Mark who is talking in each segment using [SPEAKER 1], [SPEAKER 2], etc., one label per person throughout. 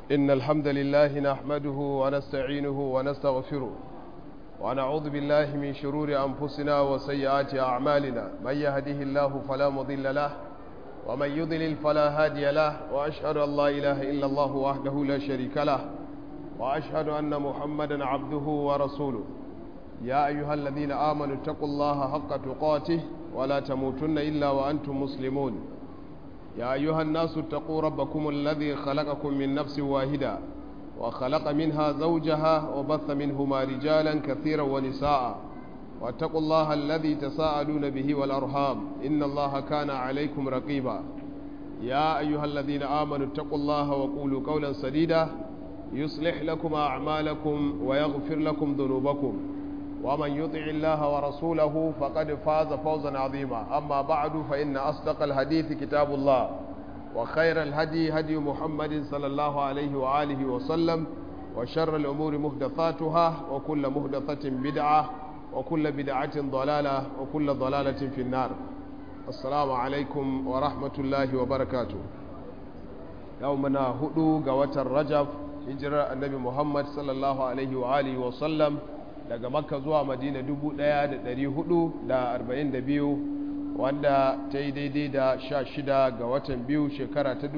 [SPEAKER 1] إن الحمد لله نحمده ونستعينه ونستغفره ونعوذ بالله من شرور أنفسنا وسيئات أعمالنا من يهده الله فلا مضل له ومن يضلل فلا هادي له وأشهد أن لا إله إلا الله وحده لا شريك له وأشهد أن محمدا عبده ورسوله يا أيها الذين آمنوا اتقوا الله حق تقاته ولا تموتن إلا وأنتم مسلمون يا أيها الناس اتقوا ربكم الذي خلقكم من نفس واحدة وخلق منها زوجها وبث منهما رجالا كثيرا ونساء واتقوا الله الذي تساءلون به والأرحام إن الله كان عليكم رقيبا يا أيها الذين آمنوا اتقوا الله وقولوا قولا سديدا يصلح لكم أعمالكم ويغفر لكم ذنوبكم ومن يطع الله ورسوله فقد فاز فوزا عظيما أما بعد فإن أصدق الحديث كتاب الله وخير الهدي هدي محمد صلى الله عليه وآله وسلم وشر الأمور محدثاتها وكل محدثة بدعة وكل بدعة ضلالة وكل ضلالة في النار السلام عليكم ورحمة الله وبركاته يومنا هدو قوة الرجب هجرة النبي محمد صلى الله عليه وآله وسلم daga makka zuwa madina 1442 wanda ta yi daidai da 16 ga watan biyu shekara ta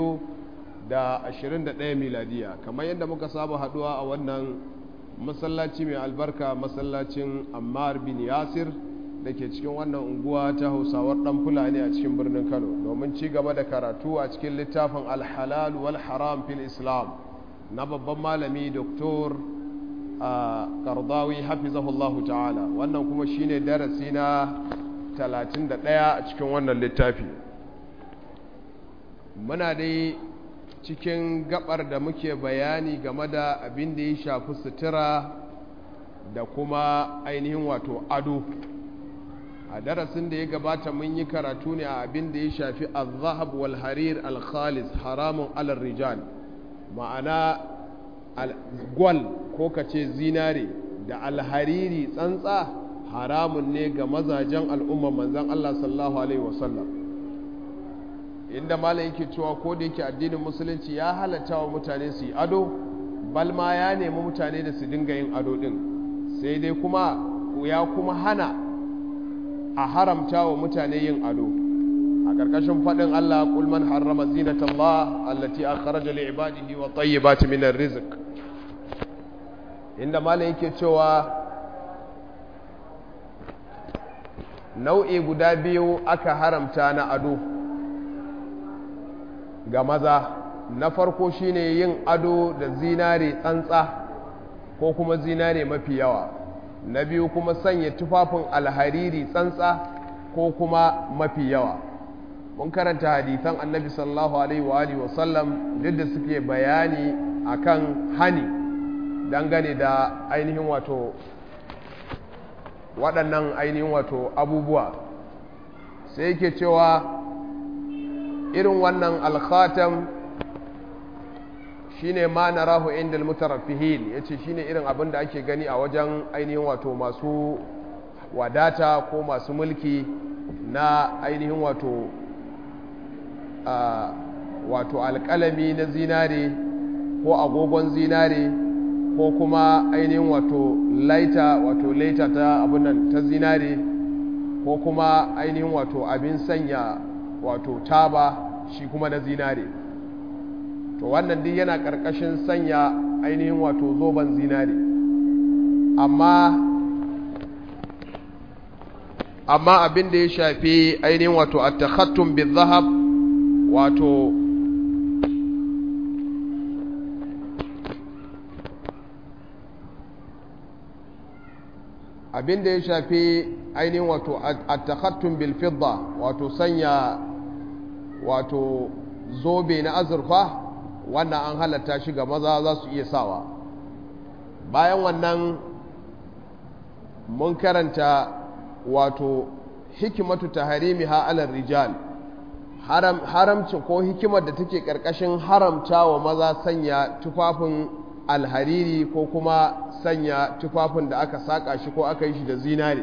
[SPEAKER 1] 2021 miladiya kamar yadda muka saba haduwa a wannan masallaci mai albarka masallacin ammar bin yasir da ke cikin wannan unguwa ta hausawar dan fulani a cikin birnin kano domin ci gaba da karatu a cikin littafin alhalal wal haram fil islam na babban malami doktor a kardawi hafizahullahu ta'ala wannan kuma shine darasi na 31 a cikin wannan littafi muna dai cikin gabar da muke bayani game da abin da ya shafi sutura da kuma ainihin wato ado a darasin da ya gabata mun yi karatu ne a abin da ya shafi al-zahab wal harir al-khalis haramun alar rijal ma'ana gwal ko ka ce zinare da alhariri tsantsa haramun ne ga mazajen al'umma manzan Allah sallallahu Alaihi wasallam inda malam yake cewa ko da yake addinin musulunci ya halatta wa mutane su yi ado balma ya nemi mutane da su dinga yin ado din sai dai kuma ya kuma hana a haramta wa mutane yin ado a ƙarƙashin faɗin Allah kulman harrama zinatallah allati akhraja li ibadihi wa tayyibati min rizq inda malam yake cewa nau'i guda biyu aka haramta na ado ga maza na farko shine yin ado da zinare tsantsa ko kuma zinare mafi yawa na biyu kuma sanya tufafin alhariri tsantsa ko kuma mafi yawa mun karanta hadisan annabi sallallahu alaihi wa alihi wasallam duk da suke bayani akan hani dangane da ainihin wato waɗannan ainihin wato abubuwa sai yake cewa irin wannan alkhatam shine ma narahu inda almutaraffihin yace shine irin abin da ake gani a wajen ainihin wato masu wadata ko masu mulki na ainihin wato wato alƙalami na zinare ko agogon zinare ko kuma ainihin wato laita wato laita ta abunan ta zinare ko kuma ainihin wato abin sanya wato taba shi kuma na zinare to wannan duk yana ƙarƙashin sanya ainihin wato zoben zinare amma amma abin da ya shafi ainihin wato at-takhattum bil-zahab wato abin da ya shafi ainihin wato at-takhattum bil fidda wato sanya wato zobe na azurfa wannan an halatta shi ga maza za su iya sawa bayan wannan mun karanta wato hikimatu taharimiha alal rijal haram haramcin ko hikimar da take karkashin haramta wa maza sanya tufafin alhariri ko kuma sanya tufafin da aka saka shi ko aka yi shi da zinare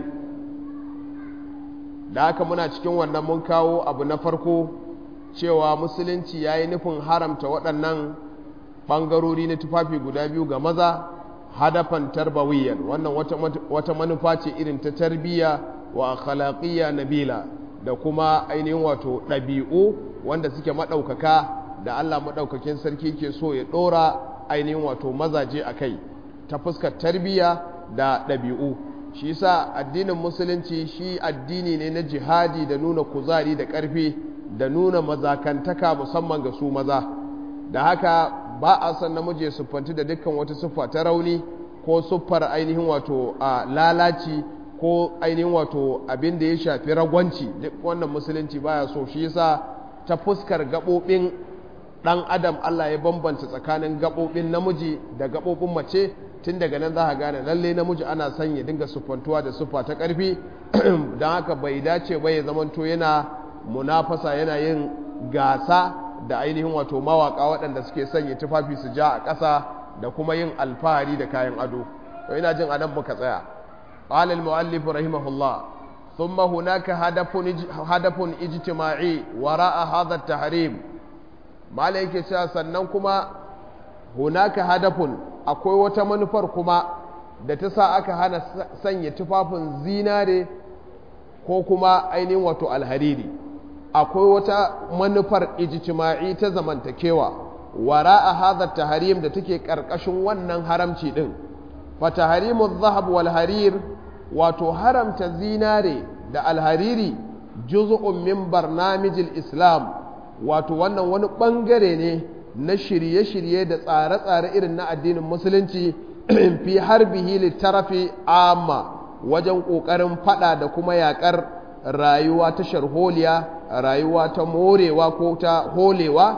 [SPEAKER 1] da haka muna cikin wannan mun kawo abu na farko cewa musulunci ya yi nufin haramta waɗannan ɓangarori na tufafi guda biyu ga maza hadafan tarbawiyyar wannan wata manufa ce irin ta tarbiyya wa akhlaqiyya nabila da kuma ainihin wato ɗabi'u wanda suke maɗaukaka da Allah maɗaukakin sarki ke so ya ɗora ainihin wato mazaje a kai ta fuskar tarbiyya da ɗabi'u shi sa addinin musulunci shi addini ne na jihadi da nuna kuzari da ƙarfi da nuna mazakantaka musamman ga su maza da haka ba a san namiji ya siffanci da dukkan wata siffa ta rauni ko siffar ainihin wato a lalaci ko ainihin wato abin da ya shafi ragwanci duk wannan musulunci baya so shi yasa ta fuskar gaɓoɓin ɗan adam Allah ya bambanta tsakanin gaɓoɓin namiji da gaɓoɓin mace tun daga nan za a gane lalle namiji ana son ya dinga siffantuwa da siffa ta ƙarfi don haka bai dace ba ya zamanto yana munafasa yana yin gasa da ainihin wato mawaka waɗanda suke sanya tufafi su ja a ƙasa da kuma yin alfahari da kayan ado to ina jin anan muka tsaya قال المؤلف رحمه الله ثم هناك هدف هدف اجتماعي وراء هذا التحريم ما yake cewa sannan kuma hunaka hadafun akwai wata manufar kuma da ta sa aka hana sanya tufafin zinare ko kuma ainihin wato alhariri akwai wata manufar ijtima'i ta zamantakewa wara'a hadha tahrim da take karkashin wannan haramci din fa tahrimu adh-dhahab wal harir wato haramta zinare da alhariri juz'un min barnamijil islam wato wannan wani bangare ne na shirye-shirye da tsare-tsare irin na addinin musulunci fi harbihi littarafi amma wajen ƙoƙarin fada da kuma yaƙar rayuwa ta sharholiya rayuwa ta morewa ko ta holewa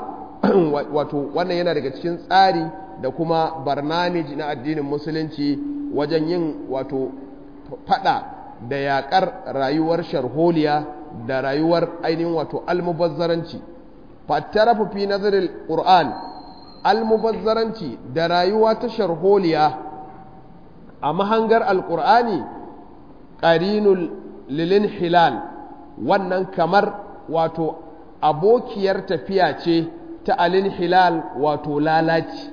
[SPEAKER 1] wato wannan yana daga cikin tsari da kuma barnamiji na addinin musulunci wajen yin wato fada da yaƙar rayuwar sharholiya da rayuwar ainihin wato almubazzaranci fattarafu fi nazarin ƙur'an almubazzaranci da rayuwa ta sharholiya a mahangar alƙur'ani ƙarinul lilin hilal wannan kamar wato abokiyar tafiya ce ta alin hilal wato lalaci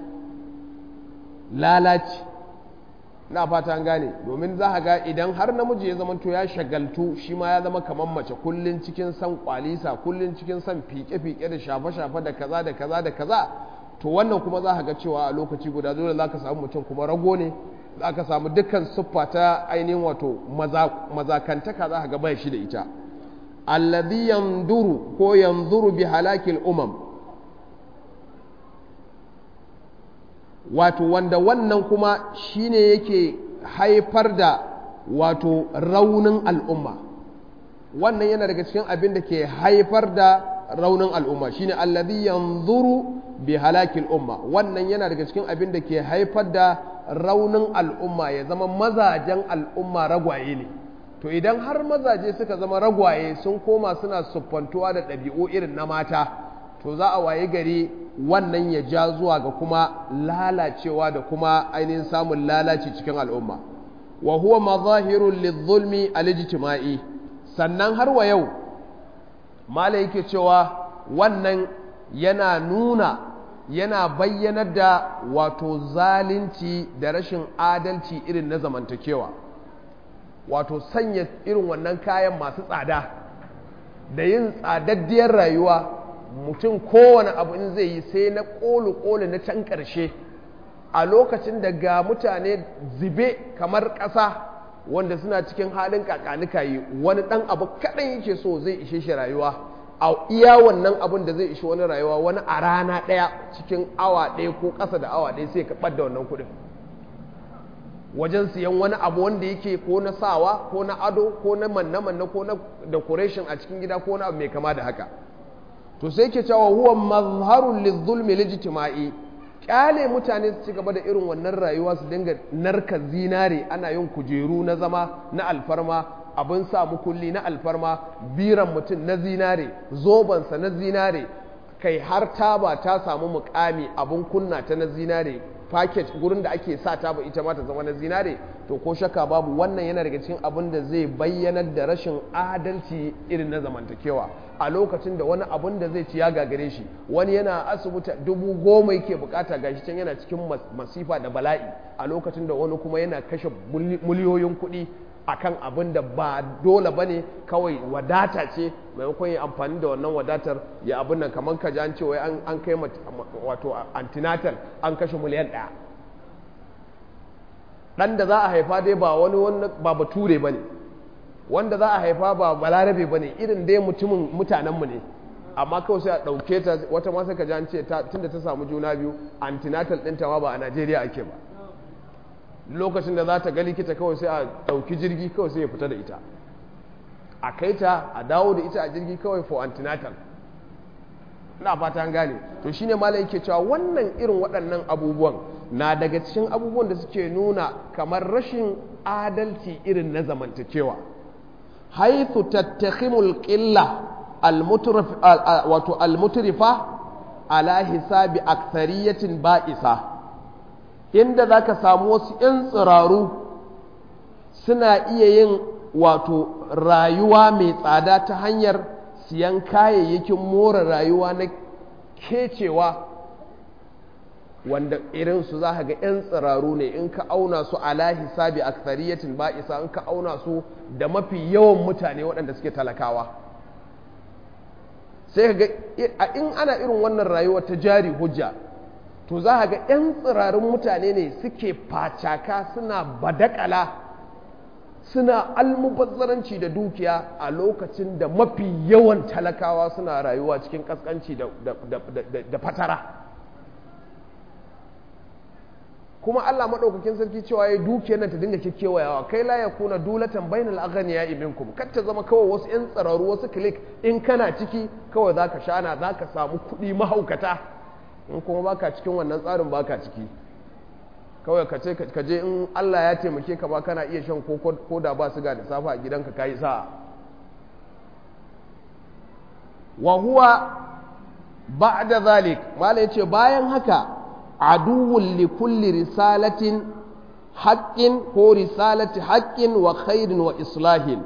[SPEAKER 1] lalaci na fata gane domin za a ga idan har namiji ya zamanto ya shagaltu shi ma ya zama kamar mace kullun cikin san kwalisa kullun cikin san fike-fike da shafe-shafe da kaza da kaza da kaza to wannan kuma za a ga cewa a lokaci guda dole za ka samu mutum kuma rago ne za ka samu dukkan siffa ta ainihin wato mazakantaka za ka ga bai shi da ita alladhi yanzuru ko yanzuru bi halakil umam wato wanda wannan kuma shine yake haifar da wato raunin al'umma wannan yana daga cikin abin da ke haifar da raunin al'umma shine alladhi yanzuru bi halakil umma wannan yana daga cikin abin da ke haifar da raunin al'umma ya zama mazajen al'umma ragwaye ne to idan har mazaje suka zama ragwaye sun koma suna siffantuwa da ɗabi'u irin na mata to za a waye gari wannan ya ja zuwa ga kuma lalacewa da kuma ainihin samun lalaci cikin al'umma wa huwa mazahirun lizulmi alijtima'i sannan har wa yau mala yake cewa wannan yana nuna yana bayyanar da wato zalunci da rashin adalci irin na zamantakewa wato sanya irin wannan kayan masu tsada da yin tsadaddiyar rayuwa mutum kowane abu in zai yi sai na ƙolu-ƙolu na can ƙarshe a lokacin da ga mutane zube kamar ƙasa wanda suna cikin halin kakanika yi wani ɗan abu kaɗan yake so zai ishe shi rayuwa a iya wannan abin da zai ishe wani rayuwa wani a rana ɗaya cikin awa ɗaya ko ƙasa da awa ɗaya sai ka ɓadda wannan kuɗin wajen siyan wani abu wanda yake ko na sawa ko na ado ko na manne-manne ko na decoration a cikin gida ko na abu mai kama da haka to sai ke cewa huwa mazharun lizulmi lijtima'i kyale mutane su ci gaba da irin wannan rayuwa su dinga narka zinare ana yin kujeru na zama na alfarma abin sa mukulli na alfarma biran mutum na zinare zobansa na zinare kai har taba ta samu mukami abin kunna ta na zinare package gurin da ake sa ta ba ita ma ta zama na zinare to ko shakka babu wannan yana daga cikin abin da zai bayyanar da rashin adalci irin na zamantakewa a lokacin da wani abin da zai ci ya gagare shi wani yana asibiti dubu goma yake bukata gashi can yana cikin masifa da bala'i a lokacin da wani kuma yana kashe miliyoyin kuɗi akan abin da ba dole ba ne kawai wadata ce maimakon yi amfani da wannan wadatar ya abin nan kamar ka an ce wai an kai wato antinatal an kashe miliyan ɗaya ɗan da za a haifa dai ba wani ba bature ba ne wanda za a haifa ba balarabe ba ne irin dai mutumin mutanenmu ne amma kawai sai a ɗauke ta wata ma sai ka ji an ce tunda ta samu juna biyu antinatal ɗinta ma ba a najeriya ake ba lokacin da za ta ga likita kawai sai a ɗauki jirgi kawai sai ya fita da ita a kai ta a dawo da ita a jirgi kawai for antinatal ina fata an gane to shine malam yake cewa wannan irin waɗannan abubuwan na daga cikin abubuwan da suke nuna kamar rashin adalci irin na zamantakewa haithu tattakhimul qilla wato almutrifa ala hisabi akthariyatin ba'isa inda zaka samu wasu 'yan tsiraru suna iya yin wato rayuwa mai tsada ta hanyar siyan kayayyakin more rayuwa na kecewa wanda irinsu za ga 'yan tsiraru ne in ka auna su ala hisabi akthariyatin ba'isa in ka auna su da mafi yawan mutane waɗanda suke talakawa sai ga in ana irin wannan rayuwa ta jari hujja to za ga 'yan tsirarun mutane ne suke facaka suna badakala suna almubazzaranci da dukiya a lokacin da mafi yawan talakawa suna rayuwa cikin kaskanci da fatara kuma Allah maɗaukakin sarki cewa ya dukiyar nan ta dinga kekewayawa kai la ya kuna dulatan bainal aghniya ibinkum kar ta zama kawai wasu yan tsararu wasu click in kana ciki kawai zaka shana zaka samu kuɗi mahaukata in kuma baka cikin wannan tsarin baka ciki kawai ka ce ka je in Allah ya taimake ka ba kana iya shan ko da ba siga da safa a gidanka kayi sa'a wa huwa ba'da zalik mala yace bayan haka aduwwun li kulli risalatin haqqin ko risalati haqqin wa khairin wa islahin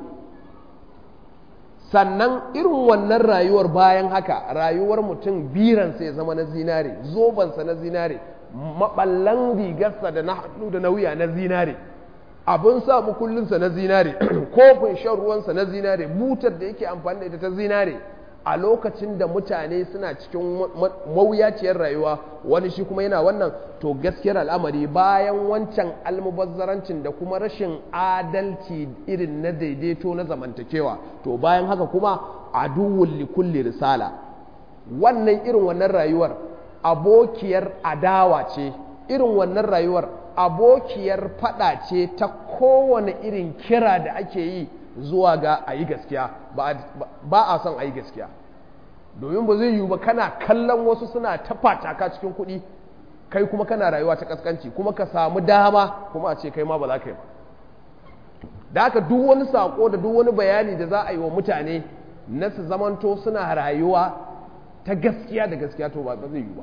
[SPEAKER 1] sannan irin wannan rayuwar bayan haka rayuwar mutum biransa ya zama na zinare zobansa na zinare maballan rigarsa da na hannu da na wuya na zinare abin sa mukullinsa na zinare kofin shan ruwansa na zinare butar da yake amfani da ita ta zinare a lokacin da mutane suna cikin mawuyaciyar rayuwa wani shi kuma yana wannan to gaskiyar al'amari bayan wancan almubazzarancin da kuma rashin adalci irin na daidaito na zamantakewa to bayan haka kuma aduwwul likulli risala wannan irin wannan rayuwar abokiyar adawa ce irin wannan rayuwar abokiyar fada ce ta kowane irin kira da ake yi zuwa ga a yi gaskiya ba a son a yi gaskiya domin ba zai yiwu ba kana kallon wasu suna ta fataka cikin kuɗi kai kuma kana rayuwa ta kaskanci kuma ka samu dama kuma a ce kai ma ba za ka yi ba da haka duk wani sako da duk wani bayani da za a yi wa mutane na su zamanto suna rayuwa ta gaskiya da gaskiya to ba zai yiwu ba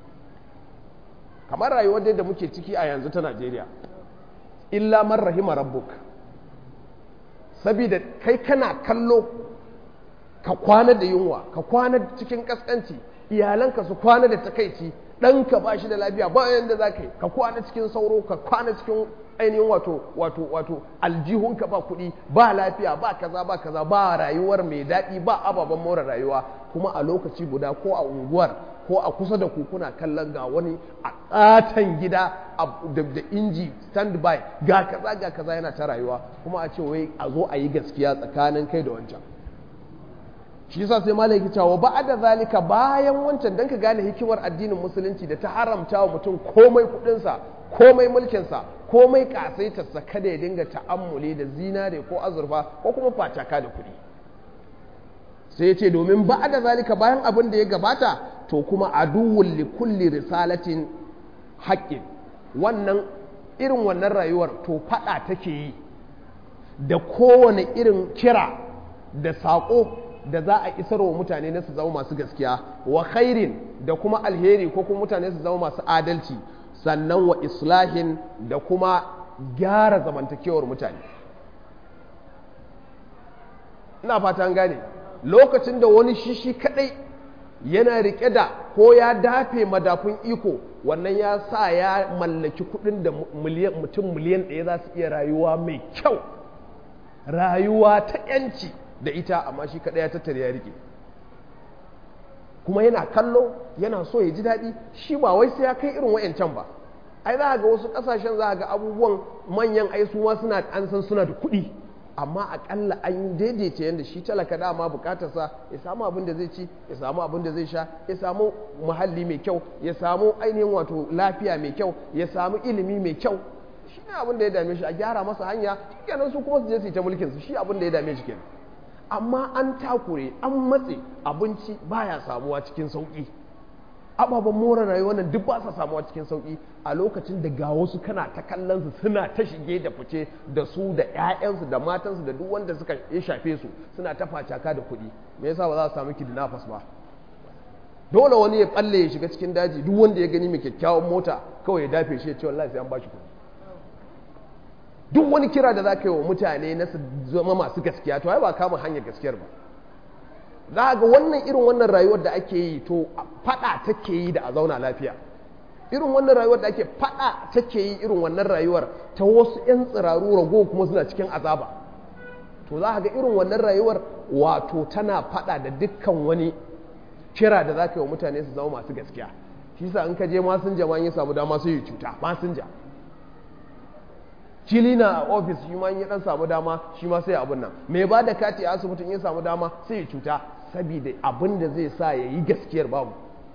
[SPEAKER 1] kamar rayuwar da muke ciki a yanzu ta najeriya illa man rahima rabbuk saboda kai kana kallo ka kwana da yunwa ka kwana cikin kaskanci iyalanka su kwana da takaici ɗanka ba shi da lafiya ba yanda za ka yi ka kwana cikin sauro ka kwana cikin ainihin wato wato wato aljihunka ba kuɗi ba lafiya ba kaza ba kaza ba rayuwar mai daɗi ba ababen more rayuwa kuma a lokaci guda ko a unguwar ko a kusa da kuna kallon ga wani a ƙaton gida da inji standby ga kaza ga kaza yana ta rayuwa kuma a ce wai a zo a yi gaskiya tsakanin kai da wancan shi yasa sai malai yake cewa ba da zalika bayan wancan dan ka gane hikimar addinin musulunci da ta haramta wa mutum komai kudinsa komai mulkinsa komai kasaitarsa kada ya dinga ta'ammuli da zinare ko azurfa ko kuma facaka da kuɗi sai ya ce domin ba da zalika bayan abin da ya gabata to kuma aduwwul li kulli risalatin haƙƙin wannan irin wannan rayuwar to faɗa take yi da kowane irin kira da saƙo da za a isar wa mutane na su zama masu gaskiya wa khairin da kuma alheri ko kuma mutane su zama masu adalci sannan wa islahin da kuma gyara zamantakewar mutane ina fatan gane lokacin da wani shishi kadai yana rike da ko ya dafe madafun iko wannan ya sa ya mallaki kudin da mutum miliyan ɗaya za su iya rayuwa mai kyau rayuwa ta yanci da ita amma shi kadai ya tattare ya rike kuma yana kallo yana so ya ji daɗi shi ba wai sai ya kai irin wayancan ba ai za ga wasu ƙasashen za ga abubuwan manyan ai su ma suna an san suna da kuɗi amma akalla an daidaita yadda shi talaka dama bukatarsa ya samu abin da zai ci ya samu abin da zai sha ya samu muhalli mai kyau ya samu ainihin wato lafiya mai kyau ya samu ilimi mai kyau shi ne abin da ya dame shi a gyara masa hanya kenan su kuma su je su yi ta mulkin su shi abin da ya dame shi kenan amma an takure an matse abinci baya samuwa cikin sauki ababen more rayuwa nan duk ba sa samuwa cikin sauki a lokacin da ga wasu kana ta kallon su suna ta shige da fice da su da ƴaƴansu da matansu da duk wanda suka ya shafe su suna ta facaka da kuɗi me yasa ba za su samu kidnappers ba dole wani ya balle ya shiga cikin daji duk wanda ya gani mai kyakkyawan mota kawai ya dafe shi ya ce wallahi sai an bashi kuɗi duk wani kira da za ka yi wa mutane na su zama masu gaskiya to ai ba kama hanyar gaskiyar ba za ga wannan irin wannan rayuwar da ake yi to fada take yi da a zauna lafiya irin wannan rayuwar da ake fada take yi irin wannan rayuwar ta wasu 'yan tsiraru rago kuma suna cikin azaba to za ga irin wannan rayuwar wato tana fada da dukkan wani kira da za ka yi wa mutane su zama masu gaskiya shi sa in ka je masinja ma ya samu dama sai ya cuta masinja kilina a ofis shi ma ya dan samu dama shi ma sai abun nan mai ba da kati a asibitin ya samu dama sai ya cuta saboda abin da zai sa ya yi gaskiyar babu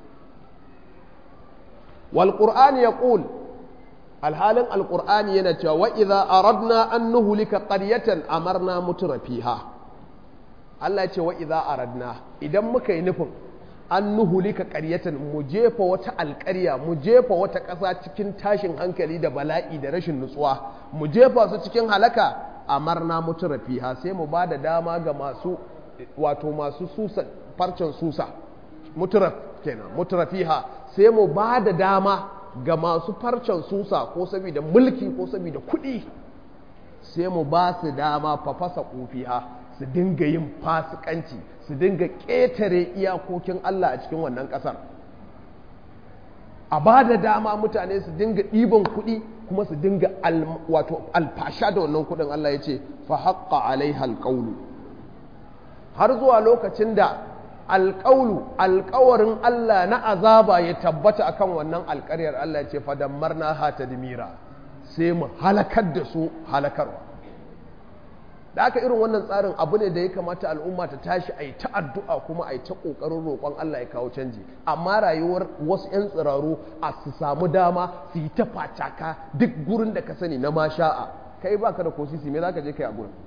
[SPEAKER 1] wal qur'ani yaqul alhalin alqur'ani yana cewa wa idza aradna an nuhlika qaryatan amarna mutrafiha Allah ya ce wa idza aradna idan muka yi nufin an nuhulika ƙaryatan mu jefa wata alƙarya mu jefa wata ƙasa cikin tashin hankali da bala'i da rashin nutsuwa mu jefa su cikin halaka amarna mutarafiha sai mu ba da dama ga masu wato masu susa farcen susa mutaraf kenan mutarafiha sai mu ba da dama ga masu farcen susa ko saboda mulki ko saboda kuɗi sai mu ba su dama fafasa kufiha su dinga yin fasikanci su dinga ƙetare iyakokin Allah a cikin wannan ƙasar a ba da dama mutane su dinga ɗiban kuɗi kuma su dinga wato alfasha da wannan kuɗin Allah ya ce fa haƙƙa alaiha alƙaulu har zuwa lokacin da alƙaulu alƙawarin Allah na azaba ya tabbata akan wannan alƙaryar Allah ya ce fa dammarna ha tadmira sai mu halakar da su halakarwa da aka irin wannan tsarin abu ne da ya kamata al'umma ta tashi a yi ta addu'a kuma a yi ta ƙoƙarin roƙon Allah ya kawo canji amma rayuwar wasu 'yan tsiraru a su samu dama su yi ta facaka duk gurin da ka sani na masha'a kai ba ka da kosisi me za ka je kai a gurin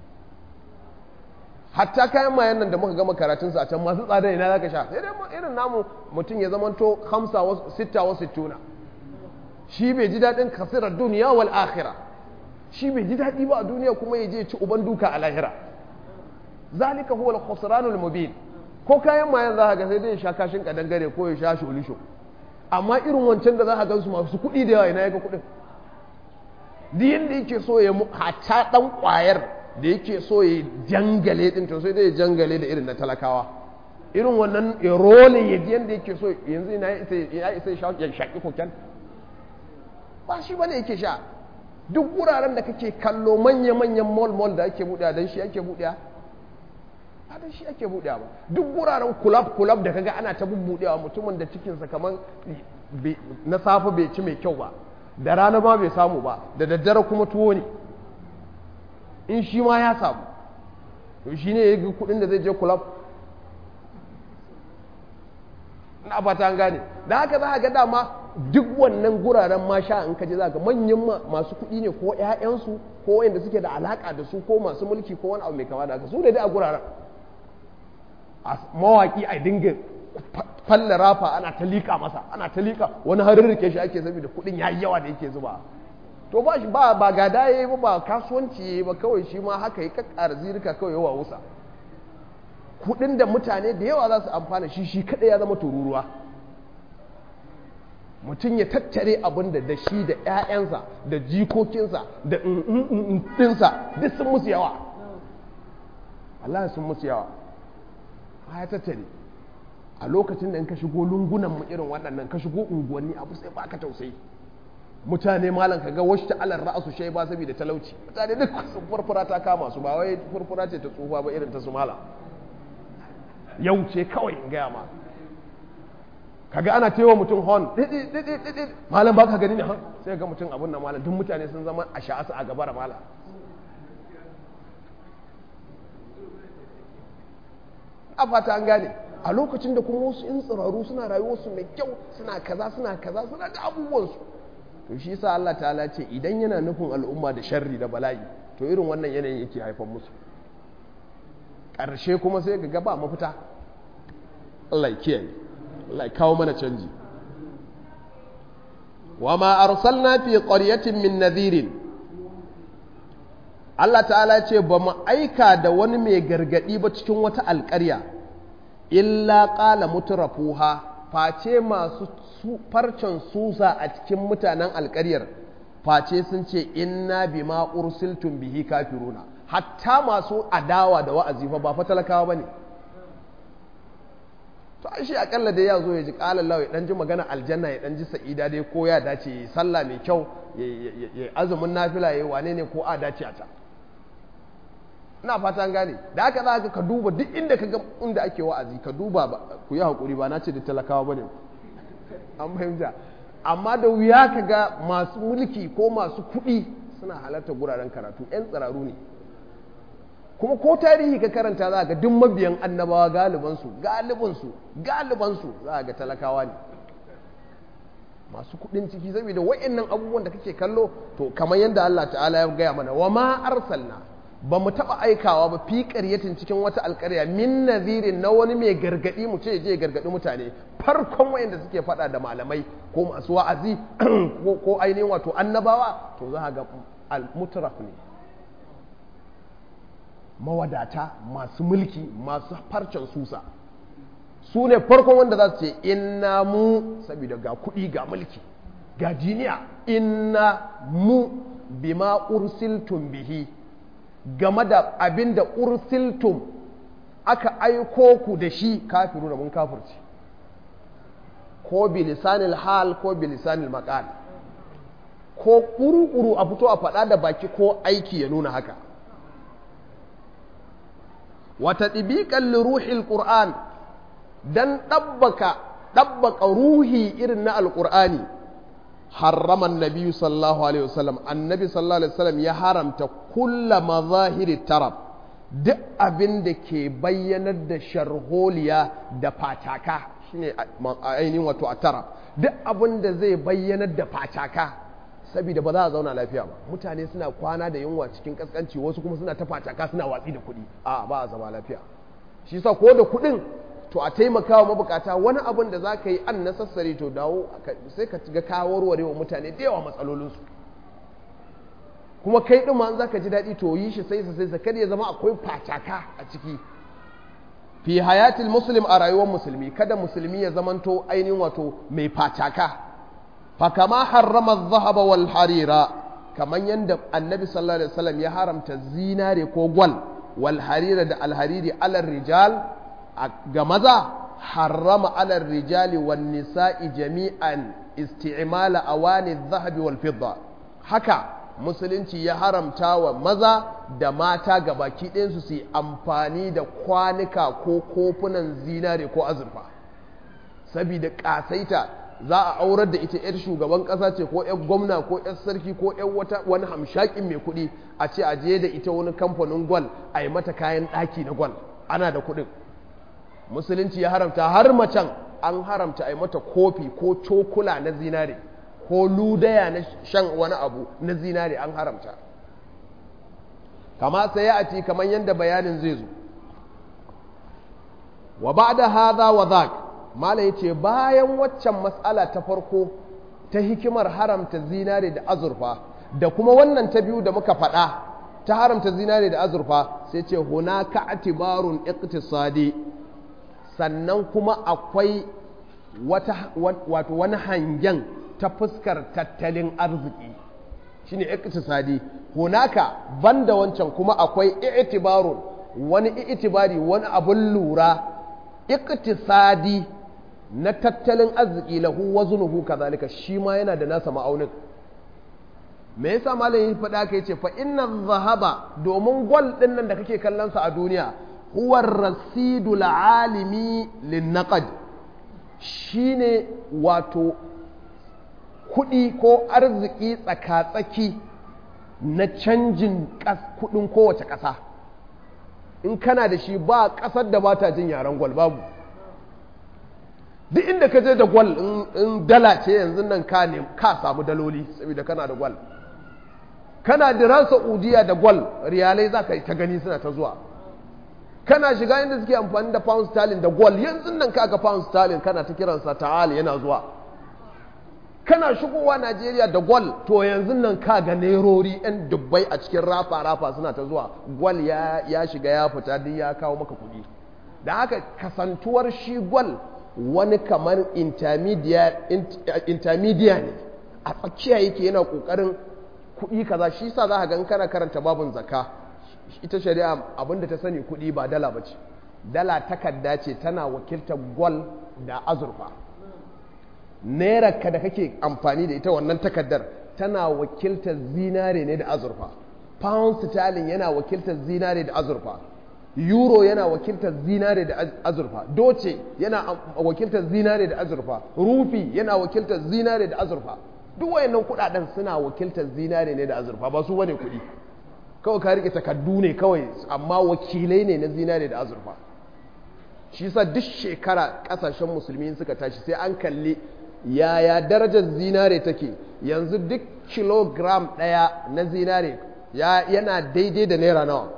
[SPEAKER 1] hatta kayan mayan nan da muka gama karatunsa a can masu tsada ina za ka sha sai dai irin namu mutum ya zamanto hamsa sitta wasu tuna shi bai ji daɗin kasirar duniya wal akhirah shi bai ji daɗi ba a duniya kuma ya je ci uban duka a lahira zalika huwa al-khusranul mubin ko kayan mayan za ka ga sai dai ya sha kashin kadangare ko ya sha sholisho amma irin wancan da za ka gansu masu kuɗi da yawa ina ya ga kuɗin duk yanda yake so ya hata ɗan ƙwayar da yake so ya jangale ɗin to sai dai ya jangale da irin na talakawa irin wannan ya role ya ji yanda yake so yanzu ina ya isa ya shaƙi koken ba shi bane yake sha duk wuraren da kake kallo manya-manyan mall-mall da ake buɗe don shi ake buɗe ba don shi ake buɗe ba duk wuraren kulab-kulab da kaga ana ta bubbuɗewa mutumin da cikinsa kamar na safe bai ci mai kyau ba da rana ma bai samu ba da daddare kuma tuwo ne in shi ma ya samu to shi ne ya ga kuɗin da zai je kulab na fata an gane da haka za a ga dama duk wannan guraren ma sha in kaje za ga manyan masu kuɗi ne ko ƴaƴansu ko wanda suke da alaka da su ko masu mulki ko wani abu mai kama da haka su ne dai a guraren mawaki a dinga falla rafa ana ta liƙa masa ana ta liƙa wani harin rike shi ake saboda kuɗin ya yi yawa da yake zuba to ba shi ba ba gada yayi ba ba kasuwanci yayi ba kawai shi ma haka yi kakkara zirika kawai yawa wusa kuɗin da mutane da yawa za su amfana shi shi kaɗai ya zama tururuwa mutum ya tattare abin da da shi da 'ya'yansa da jikokinsa da ɗinsa duk sun musu yawa Allah sun musu yawa ya tattare a lokacin da in ka shigo lungunan mu irin waɗannan ka shigo unguwanni abu sai baka tausayi mutane malam ka ga wasu ta'alar ra'asu shai ba saboda talauci mutane duk sun furfura ta kama su ba wai furfura ce ta tsufa ba irin ta su mala yau ce kawai in gaya ma kaga ana tewa mutum hon malam ba ka gani ne hon sai ga mutum abun na malam duk mutane sun zama a sha'asa a gaba da malam a fata an gane a lokacin da kuma wasu in tsiraru suna rayuwarsu mai kyau suna kaza suna kaza suna da abubuwansu to shi yasa Allah ta'ala ce idan yana nufin al'umma da sharri da bala'i to irin wannan yanayin yake haifar musu ƙarshe kuma sai ga ba mafita Allah ya kiyaye Allah ya kawo mana canji wa ma arsalna fi qaryatin min nadhirin Allah ta'ala ce ba mu aika da wani mai gargadi ba cikin wata alƙarya illa qala mutrafuha face masu farcen susa a cikin mutanen alƙaryar face sun ce inna bima ursiltum bihi kafiruna hatta masu adawa da wa'azi fa ba fa talakawa bane to ai shi akalla dai ya zo ya ji qala Allah ya dan ji magana aljanna ya dan ji sa'ida dai ko ya dace ya sallah mai kyau ya azumin nafila ya wane ne ko a dace a ta ina fata an gane da haka za ka duba duk inda ka ga inda ake wa'azi ka duba ku yi hakuri ba na ce da talakawa bane an fahimta amma da wuya ka ga masu mulki ko masu kuɗi suna halarta guraren karatu 'yan tsiraru ne kuma ko tarihi ka karanta za ga duk mabiyan annabawa galibansu galibansu galibansu za ga talakawa ne masu kuɗin ciki saboda wa'annan abubuwan da kake kallo to kamar yadda Allah ta'ala ya gaya mana wa ma arsalna ba mu taɓa aikawa ba fi ƙaryatin cikin wata alƙarya min nazirin na wani mai gargaɗi mu ce je gargaɗi mutane farkon wayanda suke faɗa da malamai ko masu wa'azi ko ainihin wato annabawa to za ga al-mutraf ne mawadata masu mulki masu farcen susa su ne farkon wanda za su ce inna mu saboda ga kuɗi ga mulki ga jiniya inna mu bima ursiltum bihi game da abin da ursiltum aka aiko ku da shi kafiru da mun kafirci ko bilisanil hal ko bilisanil maqal ko kuru-kuru a fito a faɗa da baki ko aiki ya nuna haka wata ɗibiƙan ruhil ƙur'an don ɗabbaka ruhi irin na alƙur'ani harraman nabi sallallahu alaihi wasallam annabi sallallahu alaihi wasallam ya haramta kulla mazahiri tarab duk abin da ke bayyanar da sharholiya da fataka shine ainihin wato a tarab duk abin da zai bayyanar da fataka saboda ba za a zauna lafiya ba mutane suna kwana da yunwa cikin kaskanci wasu kuma suna ta fataka suna watsi da kuɗi a ba a zama lafiya shi sa ko da kuɗin to a taimakawa mabukata wani abin da za ka yi an nasassare to dawo sai ka ga kawarware wa mutane da yawa matsalolinsu kuma kai ɗin ma za ka ji daɗi to yi shi sai sai sa kada ya zama akwai fataka a ciki fi hayatil muslim a rayuwar musulmi kada musulmi ya zamanto ainihin wato mai fataka fa kama harrama zahaba wal harira kaman yanda annabi sallallahu alaihi wasallam ya haramta zinare ko gwal wal harira da alhariri alar rijal ga maza harrama alar rijali wan nisa'i jami'an isti'mala awani zahabi wal fidda haka musulunci ya haramta wa maza da mata ga baki ɗayansu su yi amfani da kwanuka ko kofunan zinare ko azurfa saboda ƙasaita za a aurar da ita 'yar shugaban ƙasa ce ko 'yar gwamna ko 'yar sarki ko 'yar wata wani hamshakin mai kuɗi a ce a je da ita wani kamfanin gwal a yi mata kayan ɗaki na gwal ana da kuɗin musulunci ya haramta har macen an haramta a yi mata kofi ko cokula na zinare ko ludaya na shan wani abu na zinare an haramta kama sai a ci kamar yadda bayanin zai zo wa ba da haza wa zak mala ya ce bayan waccan matsala ta farko ta hikimar haramta zinare da azurfa da kuma wannan ta biyu da muka faɗa ta haramta zinare da azurfa sai ce hunaka atibarun iqtisadi sannan kuma akwai wato wani hangen ta fuskar tattalin arziki shine iktisadi hunaka banda wancan kuma akwai i'tibarun wani i'tibari wani abun lura iktisadi na tattalin arziki lahu waznuhu kazalika shi ma yana da nasa ma'aunin me yasa malam ya faɗa ka yace fa inna zahaba domin gwal din nan da kake kallon sa a duniya huwa rasidul alimi lin naqd shine wato kuɗi ko arziki tsaka-tsaki na canjin kuɗin kowace ƙasa in kana da shi ba ƙasar da ba ta jin yaren gwal babu duk inda ka je da gwal in dala ce yanzu nan ka ne ka samu daloli saboda kana da gwal kana diran saudiya da gwal riyalai za ka yi ta gani suna ta zuwa kana shiga inda suke amfani da pound sterling da gwal yanzu nan ka ga pound sterling kana ta kiransa ta'al yana zuwa kana shigowa najeriya da gwal to yanzu nan ka ga nerori yan dubbai a cikin rafa rafa suna ta zuwa gwal ya shiga ya fita duk ya kawo maka kuɗi da haka kasantuwar shi gwal wani kamar intermediate ne a tsakiya yake yana kokarin kuɗi kaza shi sa za ka ga kana karanta babun zakka ita shari'a abinda ta sani kuɗi ba dala ba ce dala takarda ce tana wakiltar gwal da azurfa ka da kake amfani da ita wannan takardar tana wakiltar zinare ne da azurfa pound sterling yana wakiltar zinare da azurfa euro yana wakiltar zinare da azurfa doce yana wakiltar zinare da azurfa rufi yana wakiltar zinare da azurfa duk wayannan kudaden suna wakiltar zinare ne da azurfa ba su bane kudi kawai ka rike takardu ne kawai amma wakilai ne na zinare da azurfa shi yasa duk shekara kasashen musulmi suka tashi sai an kalli yaya darajar zinare take yanzu duk kilogram daya na zinare yana daidai da naira nawa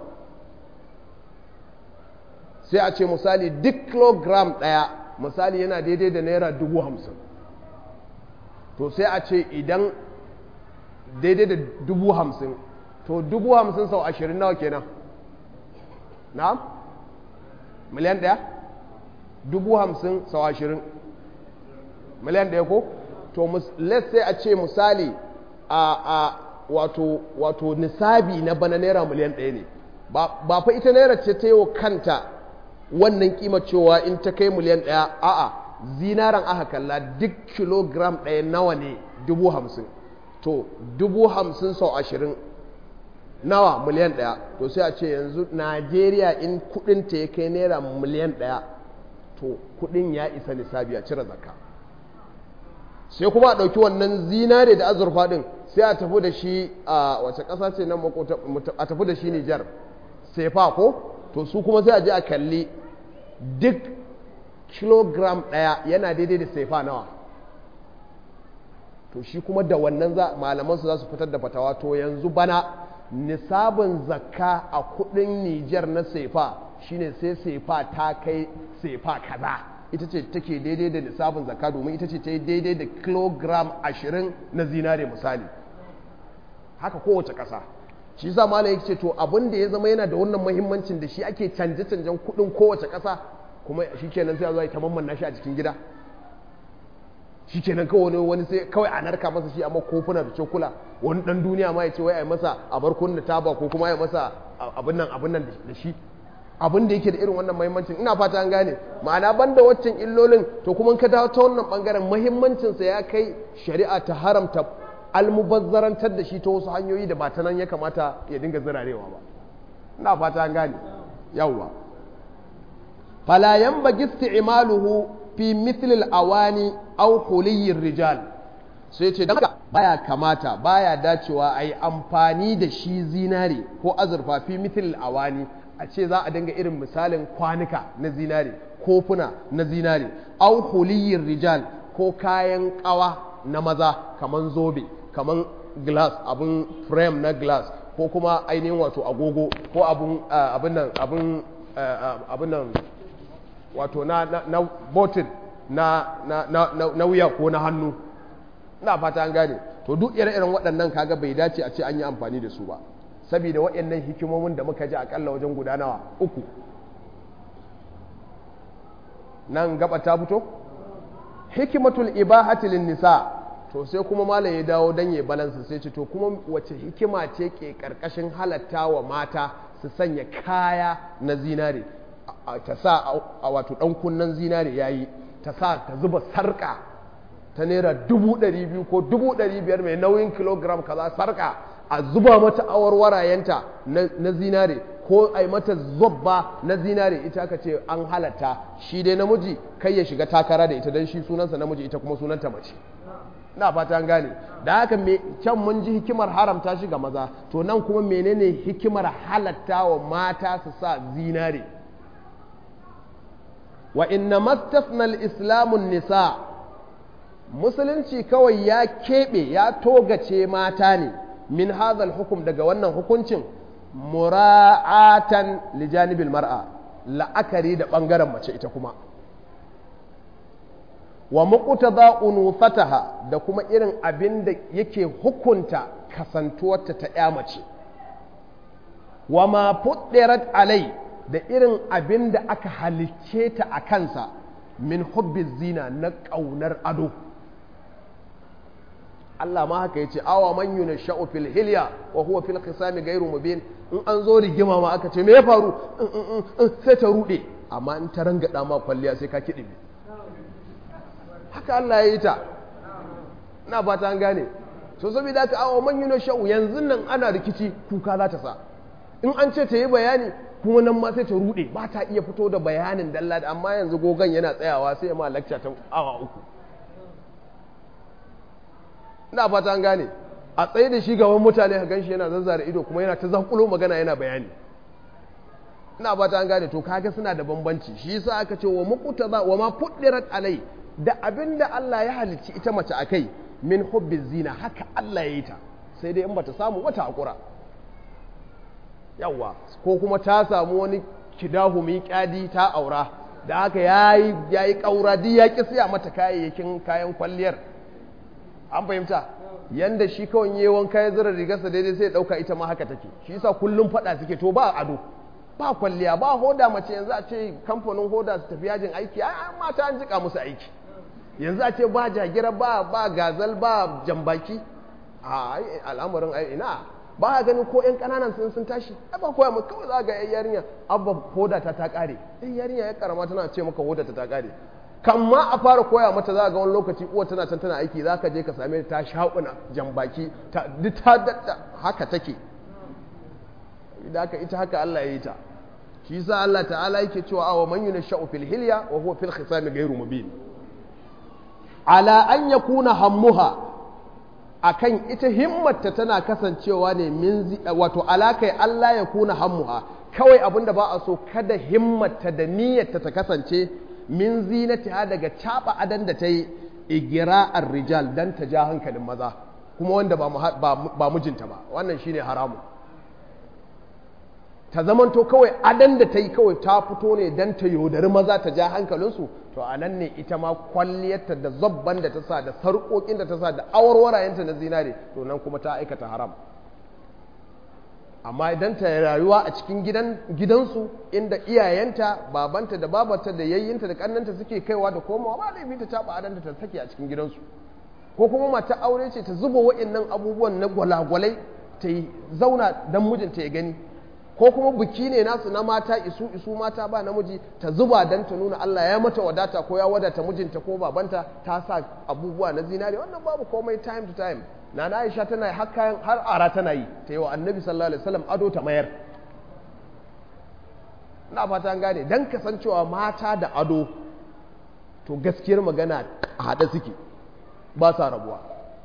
[SPEAKER 1] sai a ce misali duk kilogram ɗaya misali yana daidai da naira dubu hamsin to sai a ce idan daidai da dubu hamsin to dubu hamsin sau ashirin nawa kenan na miliyan ɗaya dubu hamsin sau ashirin miliyan ɗaya ko to let's say a ce misali a a wato wato nisabi na bana naira miliyan ɗaya ne ba fa ita naira ce ta yi wa kanta wannan kima cewa in ta kai miliyan ɗaya a'a zinaran aka kalla duk kilogram ɗaya nawa ne dubu hamsin to dubu hamsin sau ashirin nawa miliyan ɗaya to sai a ce yanzu najeriya in kudinta ya kai naira miliyan ɗaya to kudin ya isa nisabi a cire zakka sai kuma a ɗauki wannan zinare da azurfa ɗin sai a tafi da shi a wace ƙasa ce nan a tafi da shi nijar sefa ko to su kuma sai a je a kalli duk kilogram ɗaya yana daidai da sefa nawa to shi kuma da wannan malamansu za su fitar da fatawa to yanzu bana nisabin zakka a kudin nijar na sefa shine sai sefa ta kai sefa kaza ita ce take daidai da nisabin zakka domin ita ce ta yi daidai da kilogram ashirin na zinare misali haka kowace ƙasa shi sa malam yake ce to abin da ya zama yana da wannan muhimmancin da shi ake canje-canjen kuɗin kowace ƙasa kuma shi kenan sai a zo ta mamman shi a cikin gida shi kenan kawai wani sai kawai a narka masa shi amma kofuna da cokula wani dan duniya ma ya ce wai a yi masa a bar kunna taba ko kuma ya masa abin nan abin nan da shi abin da yake da irin wannan muhimmancin ina fata an gane ma'ana banda waccan illolin to kuma ka dawo ta wannan bangaren muhimmancinsa ya kai shari'a ta haramta almubazzarantar da shi ta wasu hanyoyi da ba ta nan ya kamata ya dinga zirarewa ba ina fata an gane yawwa fala yanbaghi isti'maluhu fi mithl al-awani aw huliyir rijal sai ce dan baya kamata baya dacewa a yi amfani da shi zinare ko azurfa fi mithl al-awani a ce za a dinga irin misalin kwanuka na zinare kofuna na zinare aw huliyir rijal ko kayan kawa na maza kaman zobe kaman glass abin frame na glass ko kuma ainihin wato agogo ko abin abin nan abin abin nan wato na na botin na na na na wuya ko na hannu ina fata an gane to duk ire-iren waɗannan kaga bai dace a ce an yi amfani da su ba saboda waɗannan hikimomin da muka ji akalla wajen gudanawa uku nan gaba ta fito hikimatul ibahati lin nisa to sai kuma malam ya dawo dan ya balansa sai ce to kuma wace hikima ce ke karkashin halatta wa mata su sanya kaya na zinare ta sa a wato dan kunnan zinare yayi ta sa ta zuba sarka ta naira dubu ɗari biyu ko dubu ɗari biyar mai nauyin kilogram kaza sarka a zuba mata awarwarayenta na zinare ko a yi mata zobba na zinare ita aka ce an halatta shi dai namiji kai ya shiga takara da ita don shi sunansa namiji ita kuma sunanta mace na fata an gane da haka can mun ji hikimar haramta shi ga maza to nan kuma menene hikimar halatta wa mata su sa zinare wa inna mastasnal islamun nisa musulunci kawai ya keɓe ya togace mata ne min hazal hukum daga wannan hukuncin mura'atan lijanibil mar'a la'akari da ɓangaren mace ita kuma wa muqtada unufataha da kuma irin abin da yake hukunta kasantuwarta ta ya mace wa ma fuddirat alai da irin abin da aka halicce ta a kansa min hubbi zina na ƙaunar ado Allah ma haka yace awa man yunasha'u fil hilya wa huwa fil khisami ghairu mubin in an zo rigima ma aka ce me ya faru sai ta rude amma in ta rangada ma kwalliya sai ka kidi haka Allah ya yi ta ina fata an gane so saboda haka awa man yunasha'u yanzu nan ana rikici kuka za ta sa in an ce ta yi bayani kuma nan ma sai ta rude ba ta iya fito da bayanin dalla amma yanzu gogon yana tsayawa sai ma lecture ta awa uku ina fata an gane a tsaye da shi gaban mutane a ganshi yana zazzara ido kuma yana ta zankulo magana yana bayani ina fata an gane to kaga suna da bambanci shi yasa aka ce wa muqtada wa ma fuddirat alai da abinda Allah ya halicci ita mace akai min hubbi zina haka Allah ya yi ta sai dai in bata samu wata hakura yawa ko kuma ta samu wani kidahu mai kyadi ta aura da haka yayi yayi kaura duk ya ki siya mata kayayyakin kayan kwalliyar an fahimta yanda shi kawai yi wanka ya zira rigarsa daidai sai ya dauka ita ma haka take shi yasa kullum fada suke to ba ado ba kwalliya ba hoda mace yanzu a ce kamfanin hoda su tafi yajin aiki a mata an jika musu aiki yanzu a ce ba jagira ba ba gazal ba jambaki a al'amarin ai ina ba a ganin ko yan kananan sun sun tashi ai ba koya mu kawai za ga yan yarinya abba hoda ta ta kare yan yarinya ya karama tana ce maka hoda ta ta kare kan ma a fara koya mata za ga wani lokaci uwa tana can tana aiki za ka je ka same ta shaƙuna jambaki ta duk ta dadda haka take idan haka ita haka Allah ya yi ta shi yasa Allah ta'ala yake cewa awa man yunasha'u fil hilya wa huwa fil khisami ghairu mubin ala an yakuna hammuha akan ita himmarta tana kasancewa ne min wato alakai Allah ya kuna hammuha kawai abinda ba a so kada himmarta da niyyarta ta kasance min zinatiha daga caba adan da ta yi igira'ar rijal dan ta ja hankalin maza kuma wanda ba mijinta ba wannan shine haramu ta zamanto kawai adan da ta yi kawai ta fito ne dan ta yaudari maza ta ja hankalinsu to a nan ne ita ma kwalliyarta da zabban da ta sa da sarƙoƙin da ta sa da awarwarayenta na zinare to nan kuma ta aikata haram amma idan ta rayuwa a cikin gidansu inda iyayenta babanta da babanta da yayyinta da kannanta suke kaiwa da komawa ba laifi ta taba adanta ta sake a cikin gidansu ko kuma mata aure ce ta zuba wa'annan abubuwan na gwalagwalai ta yi zauna dan mijinta ya gani ko kuma biki ne nasu na mata isu isu mata ba namiji ta zuba dan ta nuna Allah ya mata wadata ko ya wadata mijinta ko babanta ta sa abubuwa na zinare wannan babu komai time to time na na aisha tana yi har kayan har ara tana yi ta yi wa annabi sallallahu alaihi wasallam ado ta mayar na fata an gane dan kasancewa mata da ado to gaskiyar magana a haɗe suke ba sa rabuwa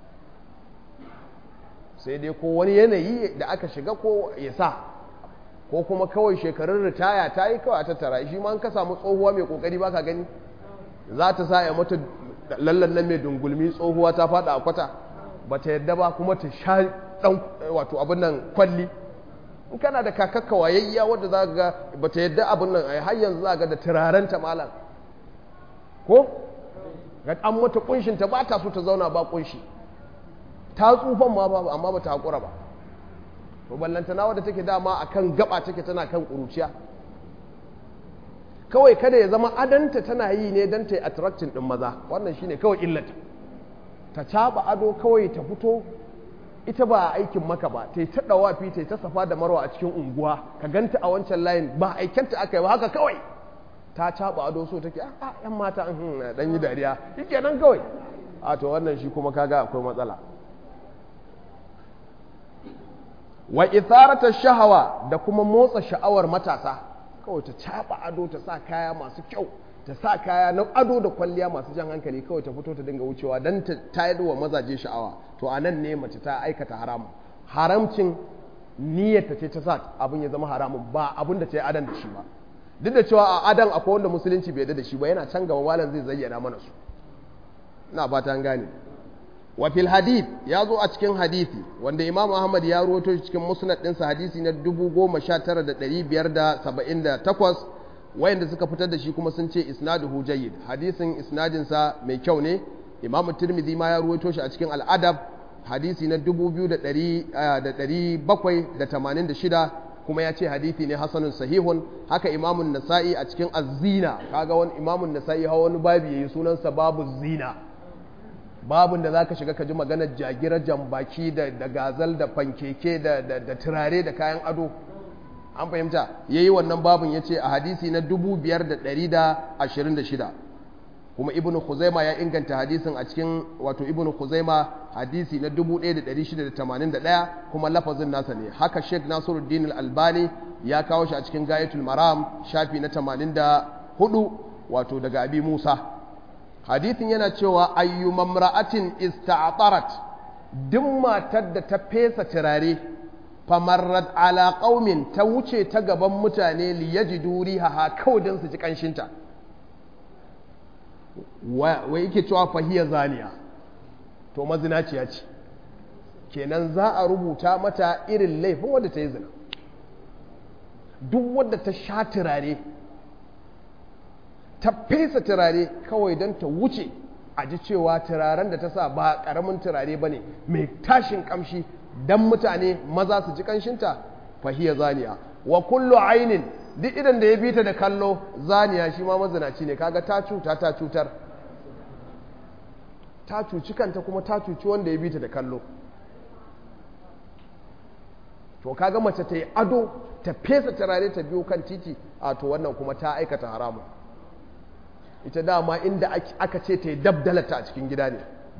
[SPEAKER 1] sai dai ko wani yanayi da aka shiga ko ya sa ko kuma kawai shekarun ritaya ta yi kawai a tattara shi ma an ka samu tsohuwa mai kokari ba ka gani za ta sa ya mata lallan nan mai dungulmi tsohuwa ta fada a kwata ba ta yadda ba kuma ta sha dan wato abin nan kwalli in kana da kakakka wayayya wadda za ga ba ta yadda abin nan a har yanzu za ga da turaren ta malam ko ga an mata kunshin ta ba ta so ta zauna ba kunshi ta tsufan ma ba amma ba ta hakura ba to ballanta na wadda take dama akan gaba take tana kan kuruciya kawai kada ya zama adanta tana yi ne don ta yi attracting ɗin maza wannan shine kawai illata ta caɓa ado kawai ta fito ita ba aikin maka ba ta yi ta ɗawafi ta yi ta safa da marwa a cikin unguwa ka ganta a wancan layin ba aikenta aka yi ba haka kawai ta caɓa ado so take a yan mata an dan yi dariya yake nan kawai a to wannan shi kuma kaga akwai matsala wa itharata shahawa da kuma motsa sha'awar matasa kawai ta caɓa ado ta sa kaya masu kyau ta sa kaya na ado da kwalliya masu jan hankali kawai ta fito ta dinga wucewa don ta tayar wa mazaje sha'awa to a nan ne mace ta aikata haramun haramcin niyyarta ce ta sa abin ya zama haramun ba abin da ta yi adan da shi ba duk da cewa a adan akwai wanda musulunci bai da shi ba yana can gaba malam zai zayyana mana su ina fata an gane wa fil hadith ya zo a cikin hadisi wanda imam ahmad ya rawaito shi cikin musnad ɗinsa hadisi na 19578 wayanda suka fitar da shi kuma sun ce isnaduhu jayyid hadisin isnadin sa mai kyau ne imam tirmidhi ma ya ruwaito shi a cikin al'adab hadisi na 2786 kuma ya ce hadisi ne hasanun sahihun haka imamun nasa'i a cikin az-zina kaga wani imamun nasa'i hawa wani babu yayi sunansa babu zina babun da zaka shiga ka ji maganar jagira jambaki da da gazal da fankeke da da turare da kayan ado an fahimta ya yi wannan babin ya ce a hadisi na 5,126 kuma ibn khuzaima ya inganta hadisin a cikin wato ibn khuzaima hadisi na 1,681 kuma lafazin nasa ne haka sheikh nasiruddin albani ya kawo shi a cikin gayatul maram shafi na 84 wato daga abi musa hadisin yana cewa ayyumamra'atin ista'tarat duk matar da ta fesa turare famarrat ala qaumin ta wuce ta gaban mutane li yajidu rihaha kawai don su ji kanshinta wa yake cewa fahiya zaniya to mazinaciya ce kenan za a rubuta mata irin laifin wadda ta yi zina duk wadda ta sha turare ta fesa turare kawai don ta wuce a ji cewa turaren da ta sa ba ƙaramin turare ba ne mai tashin kamshi dan mutane maza su ji kanshinta fahiya zaniya wa kullu ainin duk idan da ya bita da kallo zaniya shi ma mazinaci ne kaga ta cuta ta cutar ta cuci kanta kuma ta cuci wanda ya bita da kallo to kaga mace ta yi ado ta fesa turare ta biyo kan titi a to wannan kuma ta aikata haramu ita dama inda aka ce ta yi dabdalata a cikin gida ne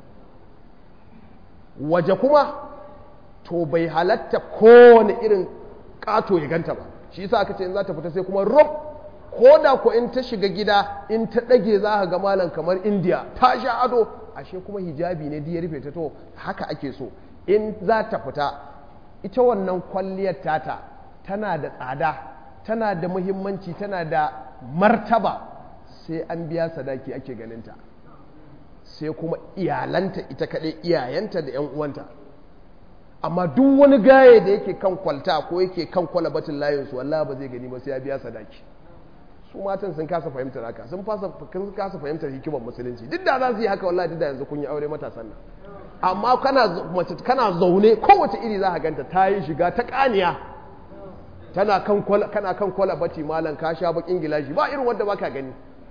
[SPEAKER 1] waje kuma to bai halatta kowane irin kato ya ganta ba shi yasa aka ce in za ta fita sai kuma rob ko da ko in ta shiga gida in ta ɗage za ka ga malam kamar indiya ta sha ado ashe kuma hijabi ne ya rufe ta to haka ake so in za ta fita ita wannan kwalliyar tata tana da tsada tana da muhimmanci tana da martaba sai an biya sadaki ake ganinta sai kuma iyalanta ita kaɗai iyayenta da 'yan uwanta amma duk wani gaye da yake kan kwalta ko yake kan kwalabatin layinsu wallah ba zai gani ba sai ya biya sadaki su matan sun kasa fahimtar haka sun kasa fahimtar hikimar musulunci duk da za su yi haka wallahi duk da yanzu kun yi aure matasan nan amma kana mace kana zaune kowace iri za ka ganta ta yi shiga ta kaniya tana kan kwala kana kan kwalabati malam ka sha bakin gilashi ba irin wanda baka gani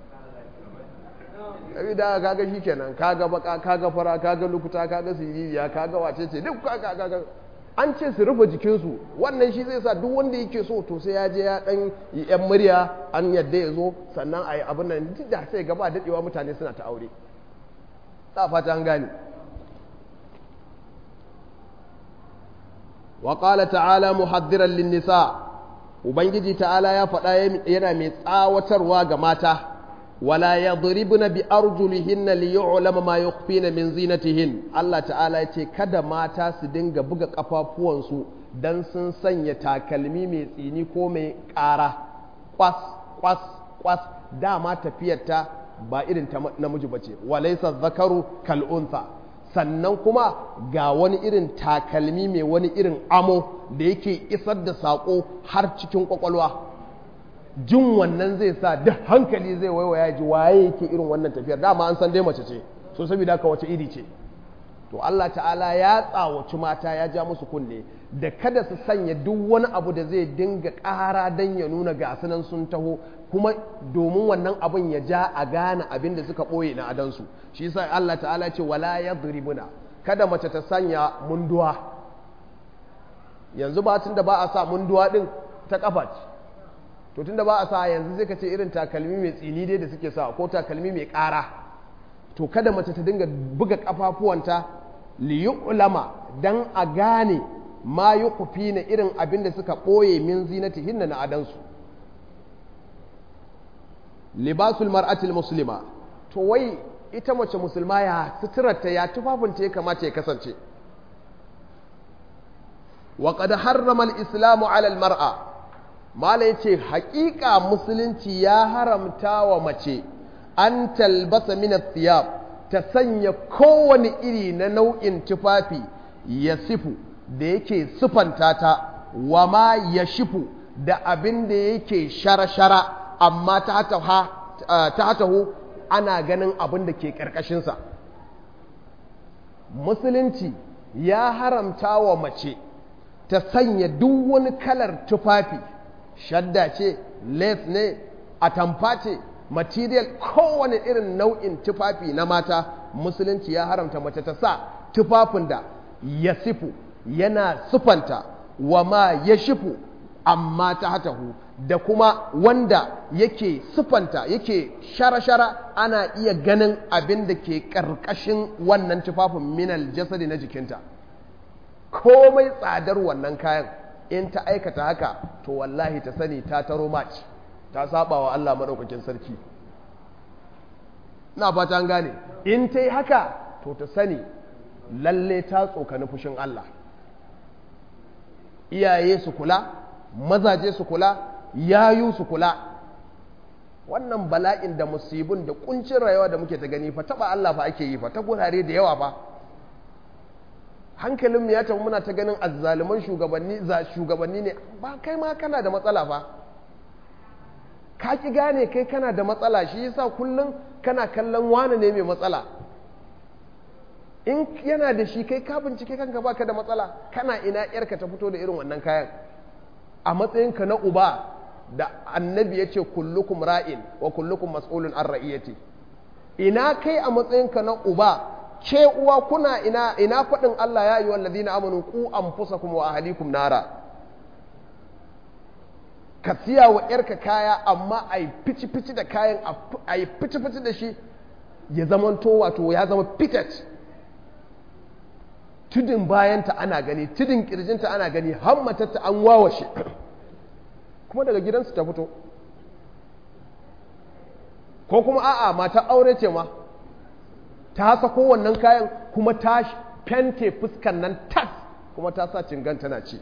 [SPEAKER 1] da kaga shi kenan kaga baka kaga fara kaga lukuta kaga siririya kaga wace ce duk kaga kaga an ce su rufe jikinsu wannan shi zai sa duk wanda yake so to sai ya je ya dan yi yan murya an yadda ya zo sannan a yi abin nan duk da sai gaba daɗewa mutane suna ta aure ta fata an gane wa qala ta'ala muhaddiran lin nisa ubangiji ta'ala ya faɗa yana mai tsawatarwa ga mata wala yadribna bi arjulihinna li yu'lama ma yukhfina min zinatihin Allah ta'ala ya ce kada mata su dinga buga kafafuwansu dan sun sanya takalmi mai tsini ko mai ƙara kwas kwas kwas dama tafiyarta ba irin ta namiji bace walaysa zakaru kal untha sannan kuma ga wani irin takalmi mai wani irin amo da yake isar da saƙo har cikin ƙwaƙwalwa jin wannan zai sa duk hankali zai waiwaya ji waye yake irin wannan tafiyar dama an san dai mace ce so saboda haka wace iri ce to Allah ta'ala ya tsawaci mata ya ja musu kunne da kada su sanya duk wani abu da zai dinga ƙara don ya nuna gasunan sun taho kuma domin wannan abin ya ja a gane abin da suka ɓoye na adansu shi sa Allah ta'ala ce wala ya kada mace ta sanya munduwa yanzu ba tun da ba a sa munduwa ɗin ta ƙafa ce to tun da ba a sa yanzu zai ka ce irin takalmi mai tsini dai da suke sa ko takalmi mai ƙara to kada mace ta dinga buga ƙafafuwanta liyu'lama dan a gane ma yi kufi na irin abin da suka ɓoye min zinatihin na adansu libasul mar'atil muslima to wai ita mace musulma ya suturarta ya tufafinta ya kamata ya kasance wa qad harrama al-islamu 'ala al-mar'a mala yace haƙiƙa musulunci ya haramta wa mace an talbasa min thiyab ta sanya kowane iri na nau'in tufafi ya sifu da yake sufanta ta wa ma ya shifu da abin da yake shara-shara amma ta hatahu ana ganin abin da ke ƙarƙashinsa musulunci ya haramta wa mace ta sanya duk wani kalar tufafi shadda ce les ne atamfa ce material kowane irin nau'in tufafi na mata musulunci ya haramta mace ta sa tufafin da ya sifu yana sufanta wa ma ya shifu amma ta hatahu da kuma wanda yake sufanta yake shara-shara ana iya ganin abin da ke ƙarƙashin wannan tufafin minal jasadi na jikinta komai tsadar wannan kayan in ta aikata haka to wallahi ta sani ta taro maci ta saba wa Allah maɗaukakin sarki na fata an gane in ta yi haka to ta sani lalle ta tsokani fushin Allah iyaye su kula mazaje su kula yayu su kula wannan bala'in da musibin da kuncin rayuwa da muke ta gani fa taba Allah fa ake yi fa ta gurare da yawa fa hankalinmu ya tafi muna ta ganin azzaluman shugabanni za shugabanni ne ba kai ma kana da matsala fa ka ki gane kai kana da matsala shi yasa kullum kana kallon wane ne mai matsala in yana da shi kai ka bincike kanka baka da matsala kana ina yarka ta fito da irin wannan kayan a matsayinka na uba da annabi ya ce kullukum ra'in wa kullukum mas'ulun an ra'iyati ina kai a matsayinka na uba ce uwa kuna ina ina faɗin Allah ya yi wa ladina amanu ku anfusakum wa ahlikum nara ka siya wa yarka kaya amma a yi fici-fici da kayan a yi fici-fici da shi ya zamanto wato ya zama fitat tudun bayanta ana gani tudun kirjinta ana gani hammatarta an wawashe kuma daga gidansu ta fito ko kuma a'a mata aure ce ma ta sako wannan kayan kuma ta fente fuskan nan tas kuma ta sa cingan tana ci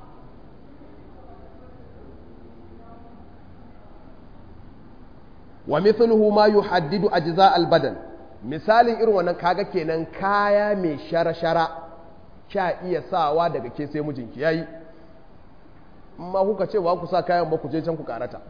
[SPEAKER 1] wa mithluhu ma yuhaddidu ajza al-badan misalin irin wannan kaga kenan kaya mai shara-shara kya iya sawa daga ke sai mijinki yayi amma kuka ce ba ku sa kayan ba ku je can ku karata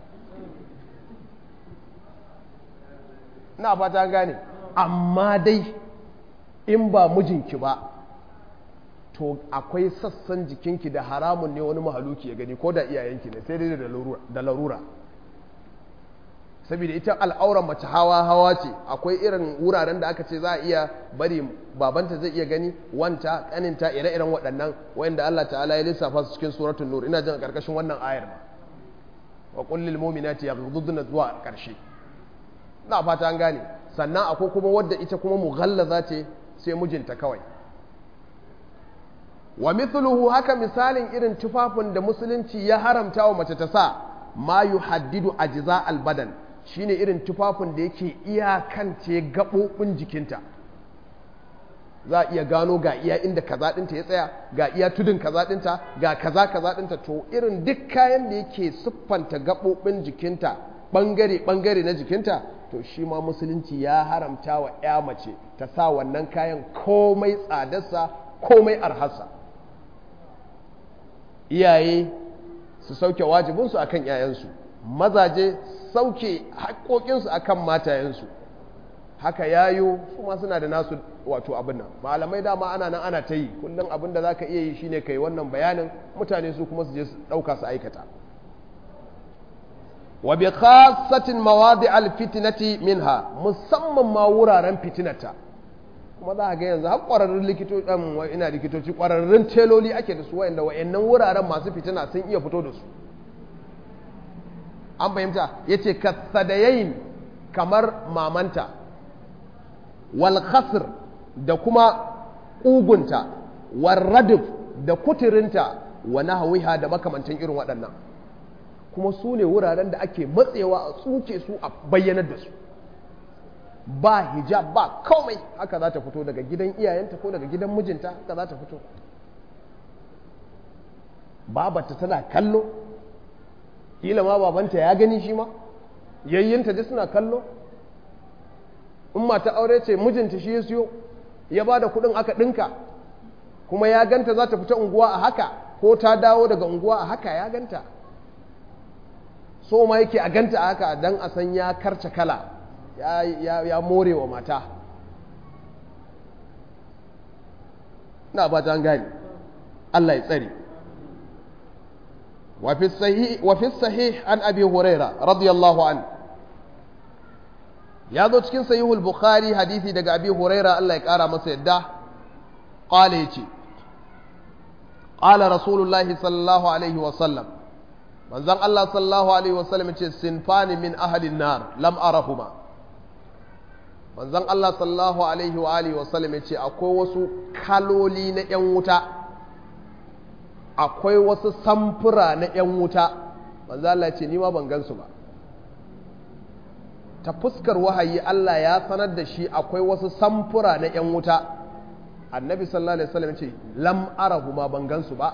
[SPEAKER 1] na fata gane amma dai in ba mijinki ba to akwai sassan jikinki da haramun ne wani mahaluki ya gani ko da iyayenki ne sai dai da larura saboda ita al'auran mace hawa hawa ce akwai irin wuraren da aka ce za a iya bari babanta zai iya gani wanta kaninta ire-iren waɗannan wayanda Allah ta'ala ya lissafa su cikin suratul nur ina jin a karkashin wannan ayar ba wa qul lil mu'minati yaghudduna zuwa karshe na fata an gane sannan akwai kuma wadda ita kuma mughallaza ce sai mijinta kawai wa mithluhu haka misalin irin tufafin da musulunci ya haramta wa mace ta sa ma yuhaddidu ajza al badan shine irin tufafin da yake iyakance gaɓoɓin jikinta za a iya gano ga iya inda kaza ɗinta ya tsaya ga iya tudun kaza ɗinta ga kaza kaza ɗinta to irin duk kayan da yake siffanta gaɓoɓin jikinta ɓangare ɓangare na jikinta to shi ma musulunci ya haramta wa ya mace ta sa wannan kayan komai tsadarsa komai arhasa iyaye su sauke wajibinsu akan 'ya'yansu mazaje sauke haƙoƙinsu akan matayensu haka yayo su ma suna da nasu wato abin nan malamai dama ana nan ana ta yi kullum abin da za ka iya yi shine ka yi wannan bayanin mutane su kuma su je su ɗauka su aikata wa bi khassatin mawadi al fitnati minha musamman ma wuraren fitinata kuma za a ga yanzu har ƙwararrun likitoci ina likitoci ƙwararrun teloli ake da su wa'anda wa'annan wuraren masu fitina sun iya fito da su an fahimta ya ce kasadayayin kamar mamanta wal khasr da kuma ƙugunta wal radif da kuturinta wa nahawiha da makamantan irin waɗannan kuma su ne wuraren da ake matsewa a tsuke su a bayyanar da su ba hijab ba komai haka za ta fito daga gidan iyayenta ko daga gidan mijinta haka za ta fito babata tana kallo kila ma babanta ya gani shi ma yayyinta duk suna kallo in mata aure ce mijinta shi ya siyo ya ba da kudin aka ɗinka kuma ya ganta za ta fita unguwa a haka ko ta dawo daga unguwa a haka ya ganta so ma yake a ganta a haka don a san ya karce kala ya more wa mata na ba ta gani Allah ya tsare وفي الصحيح وفي الصحيح عن ابي هريره رضي الله عنه ya zo cikin sahihul bukhari hadisi daga abi huraira Allah ya kara masa yadda qala yace qala rasulullahi sallallahu alaihi wa sallam manzon Allah sallallahu alaihi wa sallam yace sinfani min ahli nar lam arahuma manzon Allah sallallahu alaihi wa alihi wa sallam yace akwai wasu kaloli na yan wuta akwai wasu samfura na yan wuta manzon Allah yace ni ma ban gansu ba ta fuskar wahayi Allah ya sanar da shi akwai wasu samfura na 'yan wuta annabi sallallahu alaihi wasallam ce lam arahu ma ban gansu ba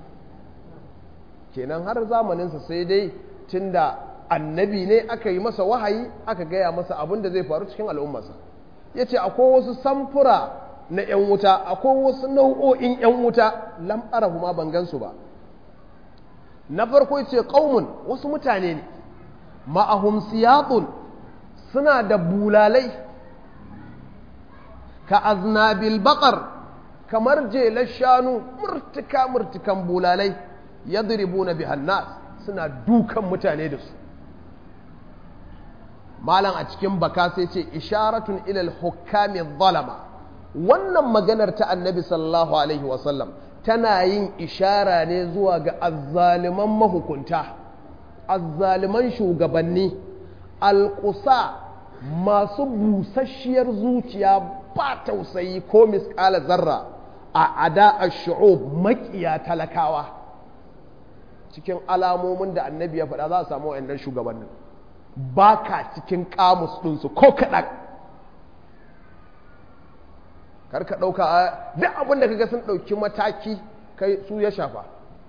[SPEAKER 1] kenan har zamaninsa sai dai tunda annabi ne aka yi masa wahayi aka gaya masa abin da zai faru cikin al'ummarsa ya ce akwai wasu samfura na 'yan wuta akwai wasu nau'o'in 'yan wuta lam arahu ma ban gansu ba na farko ya ce ƙaumun wasu mutane ne ma'ahum siyatun suna da bulalai ka aznabil baƙar kamar jelar shanu murtuka murtukan bulalai ya na bihannas suna dukan mutane da su malam a cikin baka sai ce isharatun ilal hukami zalama wannan maganar ta annabi sallallahu alaihi wasallam tana yin ishara ne zuwa ga azzaliman mahukunta azzaliman shugabanni alƙusa masu busasshiyar zuciya ba tausayi ko miskala zarra a ada a shu'ub makiya talakawa cikin alamomin da annabi ya faɗa za a samu wa'annan shugabannin ba ka cikin kamus ɗinsu ko kaɗan karka ɗauka duk abin da kaga sun ɗauki mataki kai su ya shafa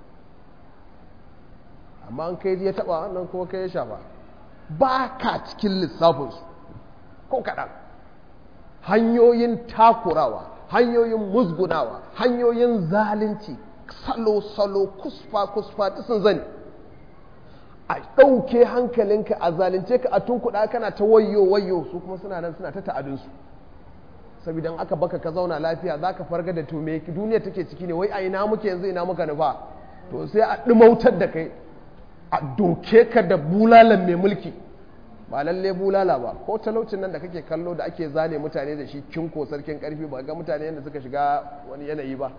[SPEAKER 1] amma an kai ya taɓa wannan kuma kai ya shafa ba ka cikin lissafinsu ko kaɗan hanyoyin takurawa hanyoyin musgunawa hanyoyin zalunci salo-salo kusfa-kusfa ta sun zani a ɗauke hankalinka a zalunce ka a tunkuɗa kana ta wayo-wayo su kuma suna nan suna ta ta'adinsu saboda aka baka ka zauna lafiya za ka farga da to me duniya take ciki ne wai a ina muke yanzu ina muka nufa to sai a ɗumautar da kai a doke ka da bulalan mai mulki ba lalle bulala ba ko talaucin nan da kake kallo da ake zane mutane da shi kinko sarkin karfi ba ga mutane yadda suka shiga wani yanayi ba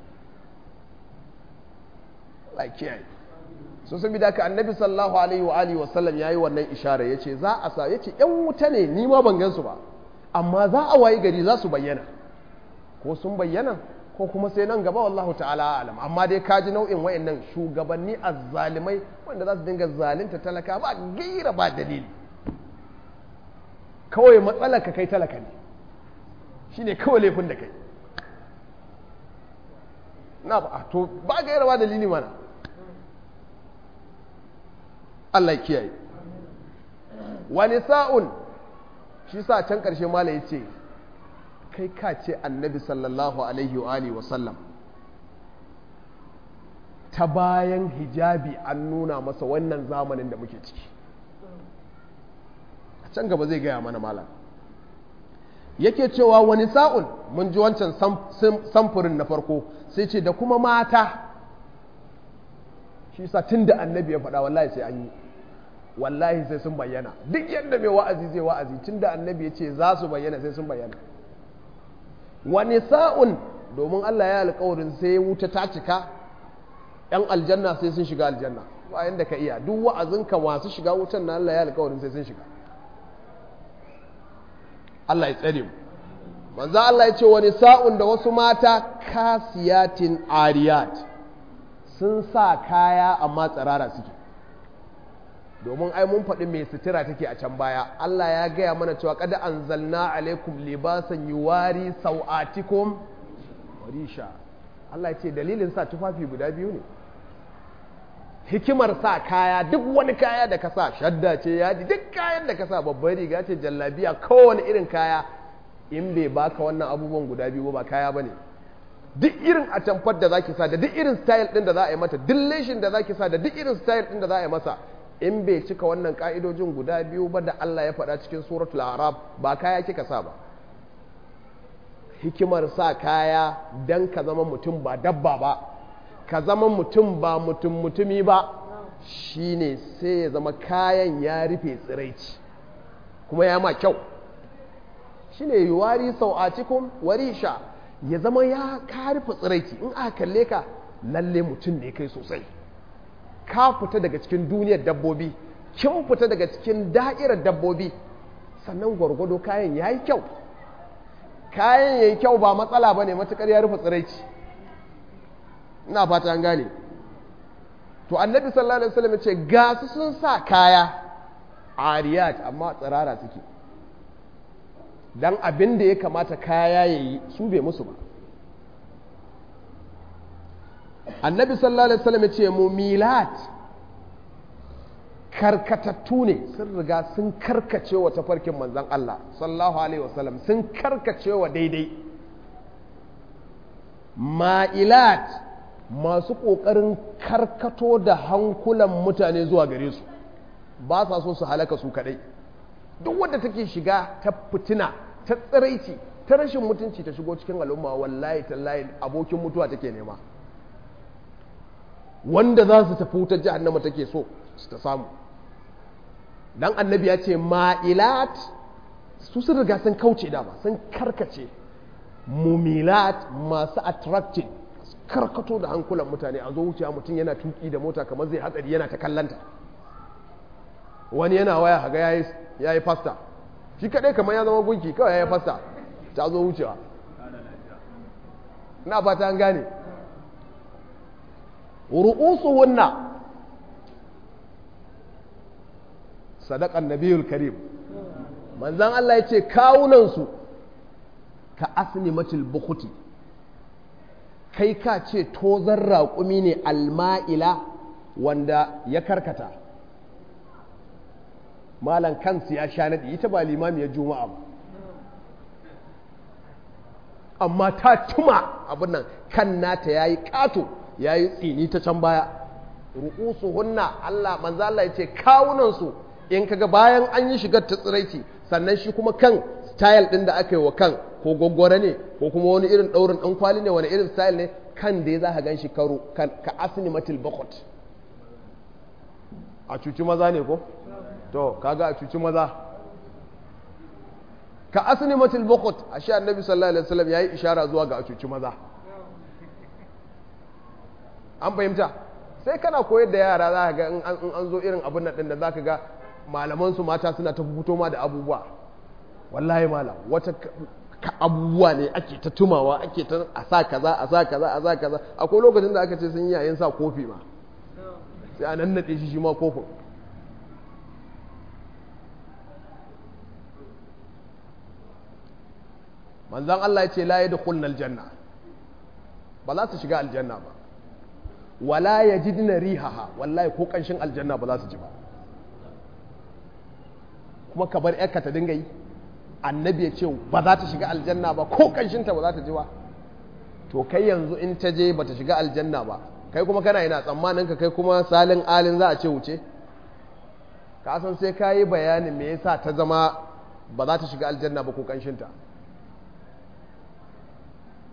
[SPEAKER 1] kiyaye so saboda haka annabi sallallahu alaihi wa alihi wa sallam yayi wannan ishara yace za a sa yace yan wuta ne ni ma ban gansu ba amma za a wayi gari za su bayyana ko sun bayyana ko kuma sai nan gaba wallahu ta'ala alam amma dai kaji nau'in wayannan shugabanni azzalimai wanda za su dinga zalunta talaka ba gaira ba dalili kawai matsalar ka kai talaka ne shine kawai laifin da kai na ba to ba gaira ba dalili mana Allah kiyaye wani sa'un shi sa can ƙarshe mala ya ce kai ka ce annabi sallallahu alaihi wa alihi wasallam ta bayan hijabi an nuna masa wannan zamanin da muke ciki a can gaba zai gaya mana malam yake cewa wani sa'un mun ji wancan samfurin na farko sai ce da kuma mata shi sa tun da annabi ya faɗa wallahi sai an yi wallahi sai sun bayyana duk yadda mai wa'azi zai wa'azi tun da annabi ya ce za su bayyana sai sun bayyana wani sa'un domin Allah ya alƙawarin sai wuta ta cika ‘yan aljanna sai sun shiga aljanna bayan da ka iya duk wa'azinka masu shiga wutan na Allah ya alƙawarin sai sun shiga Allah ya tsare mu manzo Allah ya ce wani sa'un da wasu mata kasiyatin ariyat sun sa kaya amma tsirara suke domin ai mun faɗi mai sutura take a can baya Allah ya gaya mana cewa kada anzalna alaikum libasan yuwari sau'atikum warisha Allah ya ce dalilin sa tufafi guda biyu ne hikimar sa kaya duk wani kaya da ka sa shadda ce yaji duk kayan da ka sa babbar riga ce jallabiya kowane irin kaya in bai baka wannan abubuwan guda biyu ba kaya bane duk irin atamfar da zaki sa da duk irin style din da za a yi mata duk leshin da zaki sa da duk irin style din da za a yi masa in bai cika wannan ka'idojin guda biyu ba da Allah ya faɗa cikin suratul arab ba kaya kika sa ba hikimar sa kaya dan ka zama mutum ba dabba ba ka zama mutum ba mutum mutumi ba shine sai ya zama kayan ya rufe tsiraici kuma ya ma kyau shine yuwari sau'atikum warisha ya zama ya ka rufe tsiraici in aka kalle ka lalle mutum ne kai sosai ka fita daga cikin duniyar dabbobi kin fita daga cikin da'irar dabbobi sannan gwargwado kayan ya yi kyau kayan ya yi kyau ba matsala ba ne matuƙar ya rufe tsiraici ina fata an gane to annabi sallallahu alaihi wasallam ce ga su sun sa kaya ariyat amma tsirara suke dan abin da ya kamata kaya ya yi su bai musu ba annabi sallallahu alaihi wasallam ce mumilat karkatattu ne sun riga sun karkace wa tafarkin manzon Allah sallallahu alaihi wasallam sun karkace wa daidai ma'ilat masu ƙoƙarin karkato da hankulan mutane zuwa gare su ba sa so su halaka su kaɗai duk wadda take shiga ta fitina ta tsiraici ta rashin mutunci ta shigo cikin al'umma wallahi tallahi abokin mutuwa take nema wanda za su tafi wutar jahannama take so su ta samu dan annabi ya ce ma'ilat su sun riga sun kauce dama sun karkace mumilat masu attracting karkato da hankulan mutane a zo wuciya mutum yana tuki da mota kamar zai hatsari yana ta kallanta wani yana waya haga ya yi fasta shi kadai kamar ya zama gunki kawai ya yi fasta ta zo wucewa na fata an gane ru'usu wunna sadakan nabiyul karim manzan Allah ya ce kawunansu ka asnimatil bukuti kai ka ce tozar raƙumi ne alma'ila wanda ya karkata malan kansu ya sha naɗi ita ba limamiyar juma'a ba amma ta tuma abin nan kan nata ya yi ƙato ya yi tsini ta can baya ru'usu hunna Allah manzo Allah ya ce kawunansu in kaga bayan an yi shigar ta tsiraici sannan shi kuma kan style ɗin da aka yi wa kan ko gwaggwara ne ko kuma wani irin ɗaurin ɗan kwali ne wani irin style ne kan da ya za ka gan shi karo ka asini matil bakot a cuci maza ne ko? to kaga a cuci maza ka asini matil bakot a sha annabi sallallahu alaihi wasallam ya yi ishara zuwa ga a cuci maza an fahimta sai kana koyar da yara za ka ga in an zo irin abin nan da za ka ga malamansu mata suna ta fito ma da abubuwa wallahi malam wata abubuwa ne ake ta tumawa ake ta a sa kaza a sa kaza a sa kaza akwai lokacin da aka ce sun yi yayin sa kofi ma sai a nannaɗe shi shi ma kofin manzan Allah ya ce la yadkhulna aljanna ba za su shiga aljanna ba wala yajidna rihaha wallahi ko kanshin aljanna ba za su ji ba kuma ka bar yarka ta dinga yi annabi ya ce ba za ta shiga aljanna ba ko kanshinta ba za ta ji ba to kai yanzu in ta je ba ta shiga aljanna ba kai kuma kana yana tsammanin ka kai kuma salin alin za a ce wuce ka san sai ka yi bayanin me yasa ta zama ba za ta shiga aljanna ba ko kanshinta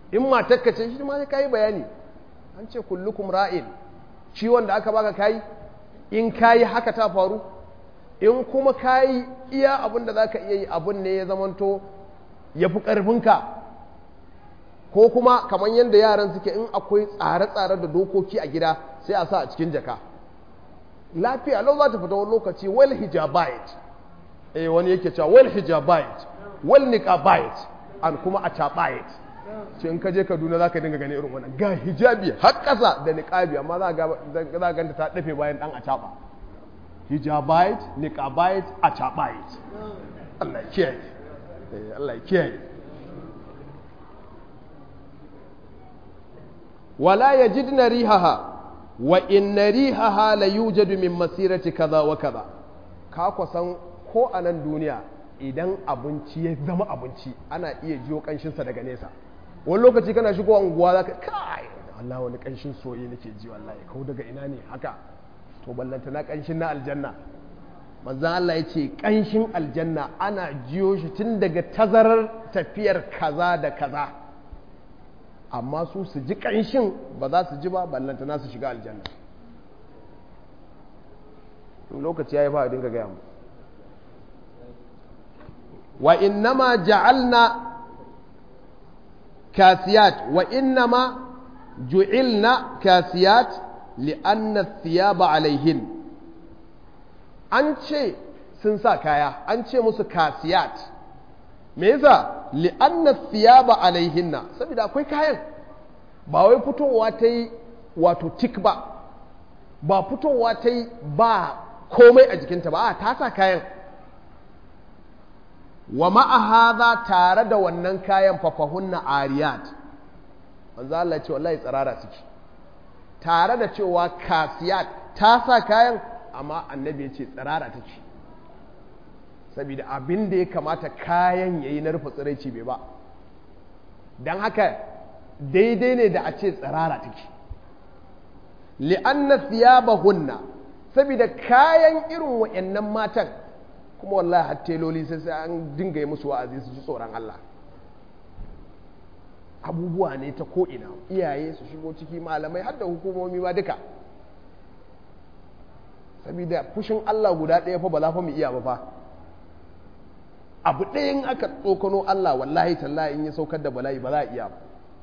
[SPEAKER 1] in matakka ce shi ma sai kai bayani an ce kullukum ra'in ciwon da aka baka kai in kayi haka ta faru in kuma kayi iya abin da zaka iya yi abin ne ya zamanto ya fi ƙarfinka ko kuma kamar yadda yaran suke in akwai tsare-tsare da dokoki a gida sai a sa a cikin jaka lafiya lau za ta fita wani lokaci wal hijabait eh wani yake cewa wal hijabait wal niqabait an kuma a tabait ce in ka je Kaduna za ka dinga gani irin wannan ga hijabi har ƙasa da niqabi amma za ga za ganta ta dafe bayan dan a taba hijabait niqabait a tabait Allah ya kiyaye eh Allah ya kiyaye wala yajidna rihaha wa inna rihaha la yujadu min masirati kaza wa kaza ka kusan ko a nan duniya idan abinci ya zama abinci ana iya jiyo kanshinsa daga nesa wani lokaci kana shigo unguwa zaka kai Allah wani kanshin soye nake ji wallahi kau daga ina ne haka to ballanta na kanshin na aljanna manzon Allah ya ce kanshin aljanna ana jiyo shi tun daga tazarar tafiyar kaza da kaza amma su su ji ƙanshin ba za su ji ba ballantana su shiga aljanna lokaci ya yi ba a dinga gaya mu wa innama ja'alna kasiyat wa innama ju'ilna kasiyat li'anna thiyaba alaihin an ce sun sa kaya an ce musu kasiyat me yasa li'anna thiyaba alaihinna saboda akwai kayan ba wai fitowa ta yi wato tik ba ba fitowa ta yi ba komai a jikinta ba a ta sa kayan wa ma'a tare da wannan kayan fafahunna ariyat manzo Allah ce wallahi tsirara suke tare da cewa kasiyat ta sa kayan amma annabi ya ce tsirara take saboda abin da ya kamata kayan ya yi na rufe tsiraici bai ba don haka daidai ne da a ce tsirara take li'anna thiyabahunna saboda kayan irin wa'annan matan kuma wallahi har teloli sai sai an dinga yi musu wa'azi su ji tsoron Allah abubuwa ne ta ko'ina iyaye su shigo ciki malamai har da hukumomi ma duka saboda fushin Allah guda ɗaya fa ba za fa mu iya ba fa abu ɗayan aka tsokano Allah wallahi tallahi in ya saukar da bala'i ba za a iya ba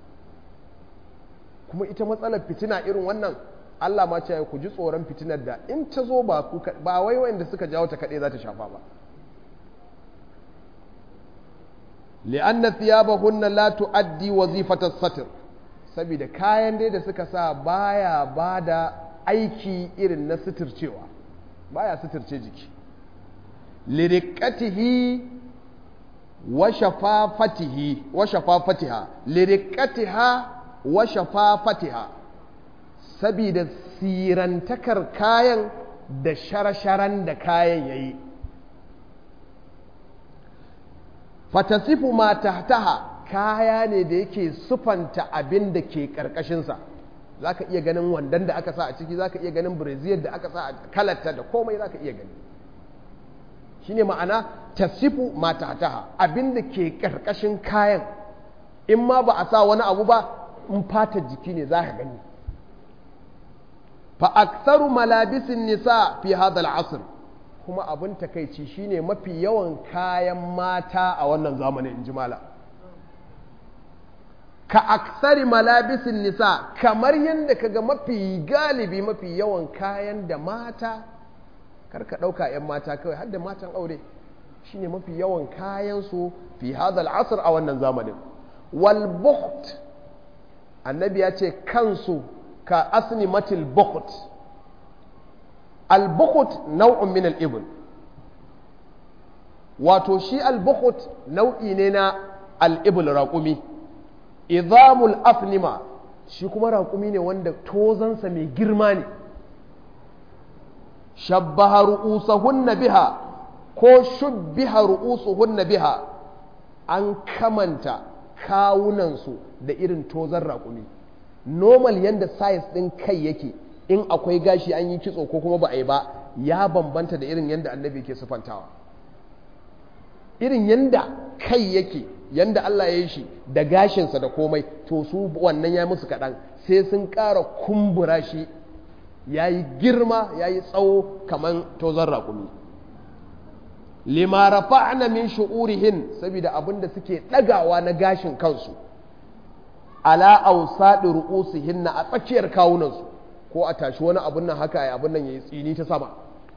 [SPEAKER 1] kuma ita matsalar fitina irin wannan Allah ma ce ku ji tsoron fitinar da in ta zo ba ku ba wai wanda suka jawo ta kaɗai za ta shafa ba li'anna thiyabahunna la tu'addi wazifata satr saboda kayan dai da suka sa baya bada aiki irin na suturcewa baya suturce jiki liriqatihi wa shafafatihi wa shafafatiha liriqatiha wa shafafatiha saboda sirantakar kayan da sharasharan da kayan yayi fatasifu ma tahtaha kaya ne da yake sufanta abin da ke ƙarƙashinsa za ka iya ganin wandan da aka sa a ciki za ka iya ganin brazil da aka sa a kalarta da komai za ka iya gani shi ne ma'ana tasifu ma tahtaha abin da ke ƙarƙashin kayan in ma ba a sa wani abu ba in fata jiki ne za ka gani fa aksaru malabisin nisa fi hadal asr kuma abin takaici shine mafi yawan kayan mata a wannan zamanin in ji mala ka aksari malabisin nisa kamar yadda kaga mafi galibi mafi yawan kayan da mata karka ɗauka 'yan mata kawai har da matan aure shine mafi yawan kayan su fi hadal asr a wannan zamanin wal bukht annabi ya ce kansu ka asni matil bukht al bukht nau'un min al ibn wato shi al bukht nau'i ne na al ibn raqumi idamul afnima shi kuma raƙumi ne wanda tozansa mai girma ne shabbaha ru'usahunna biha ko shubbiha ru'usuhunna biha an kamanta kawunansu da irin tozan raƙumi normal yanda size ɗin kai yake in akwai gashi an yi kitso ko kuma ba a yi ba ya bambanta da irin yanda annabi ke sufantawa irin yanda kai yake yanda Allah ya yi shi da gashinsa da komai to su wannan ya musu kaɗan sai sun ƙara kumbura shi ya yi girma ya yi tsawo kamar tozon raƙumi lima rafa'na min shu'urihin saboda abin da suke ɗagawa na gashin kansu ala awsadi ru'usihinna a tsakiyar kawunansu ko a tashi wani abun nan haka ya abun nan yayi tsini ta sama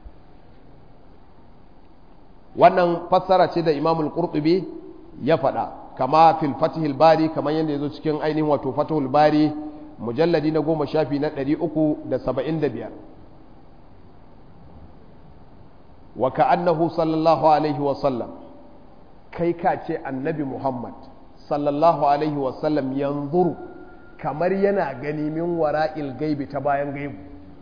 [SPEAKER 1] wannan fassara ce da Imamul Qurtubi ya faɗa kama fil Fathul Bari kamar yadda yazo cikin ainihin wato Fathul Bari mujalladi na goma shafi na ɗari uku da saba'in da biyar wa ka'annahu sallallahu alaihi wa sallam kai ka ce annabi Muhammad sallallahu alaihi wa sallam yanzuru kamar yana gani min wara'il gaibi ta bayan gaibu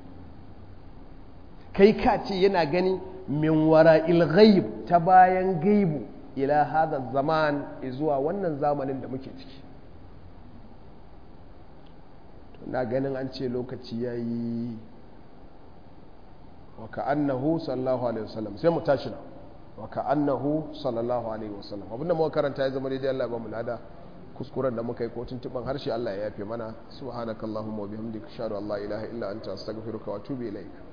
[SPEAKER 1] kai ka ce yana gani min wara'il ghaib ta bayan gaibu ila hada zaman zuwa wannan zamanin da muke ciki na ganin an ce lokaci ya yi wa ka'annahu sallallahu alaihi wasallam sai mu tashi na wa ka'annahu sallallahu alaihi wasallam abinda muka karanta ya zama daidai Allah ba mu lada kuskuren da muka yi ko tuntuban harshe Allah ya yafe mana subhanakallahumma wa bihamdika ashhadu an la ilaha illa anta astaghfiruka wa atubu ilaik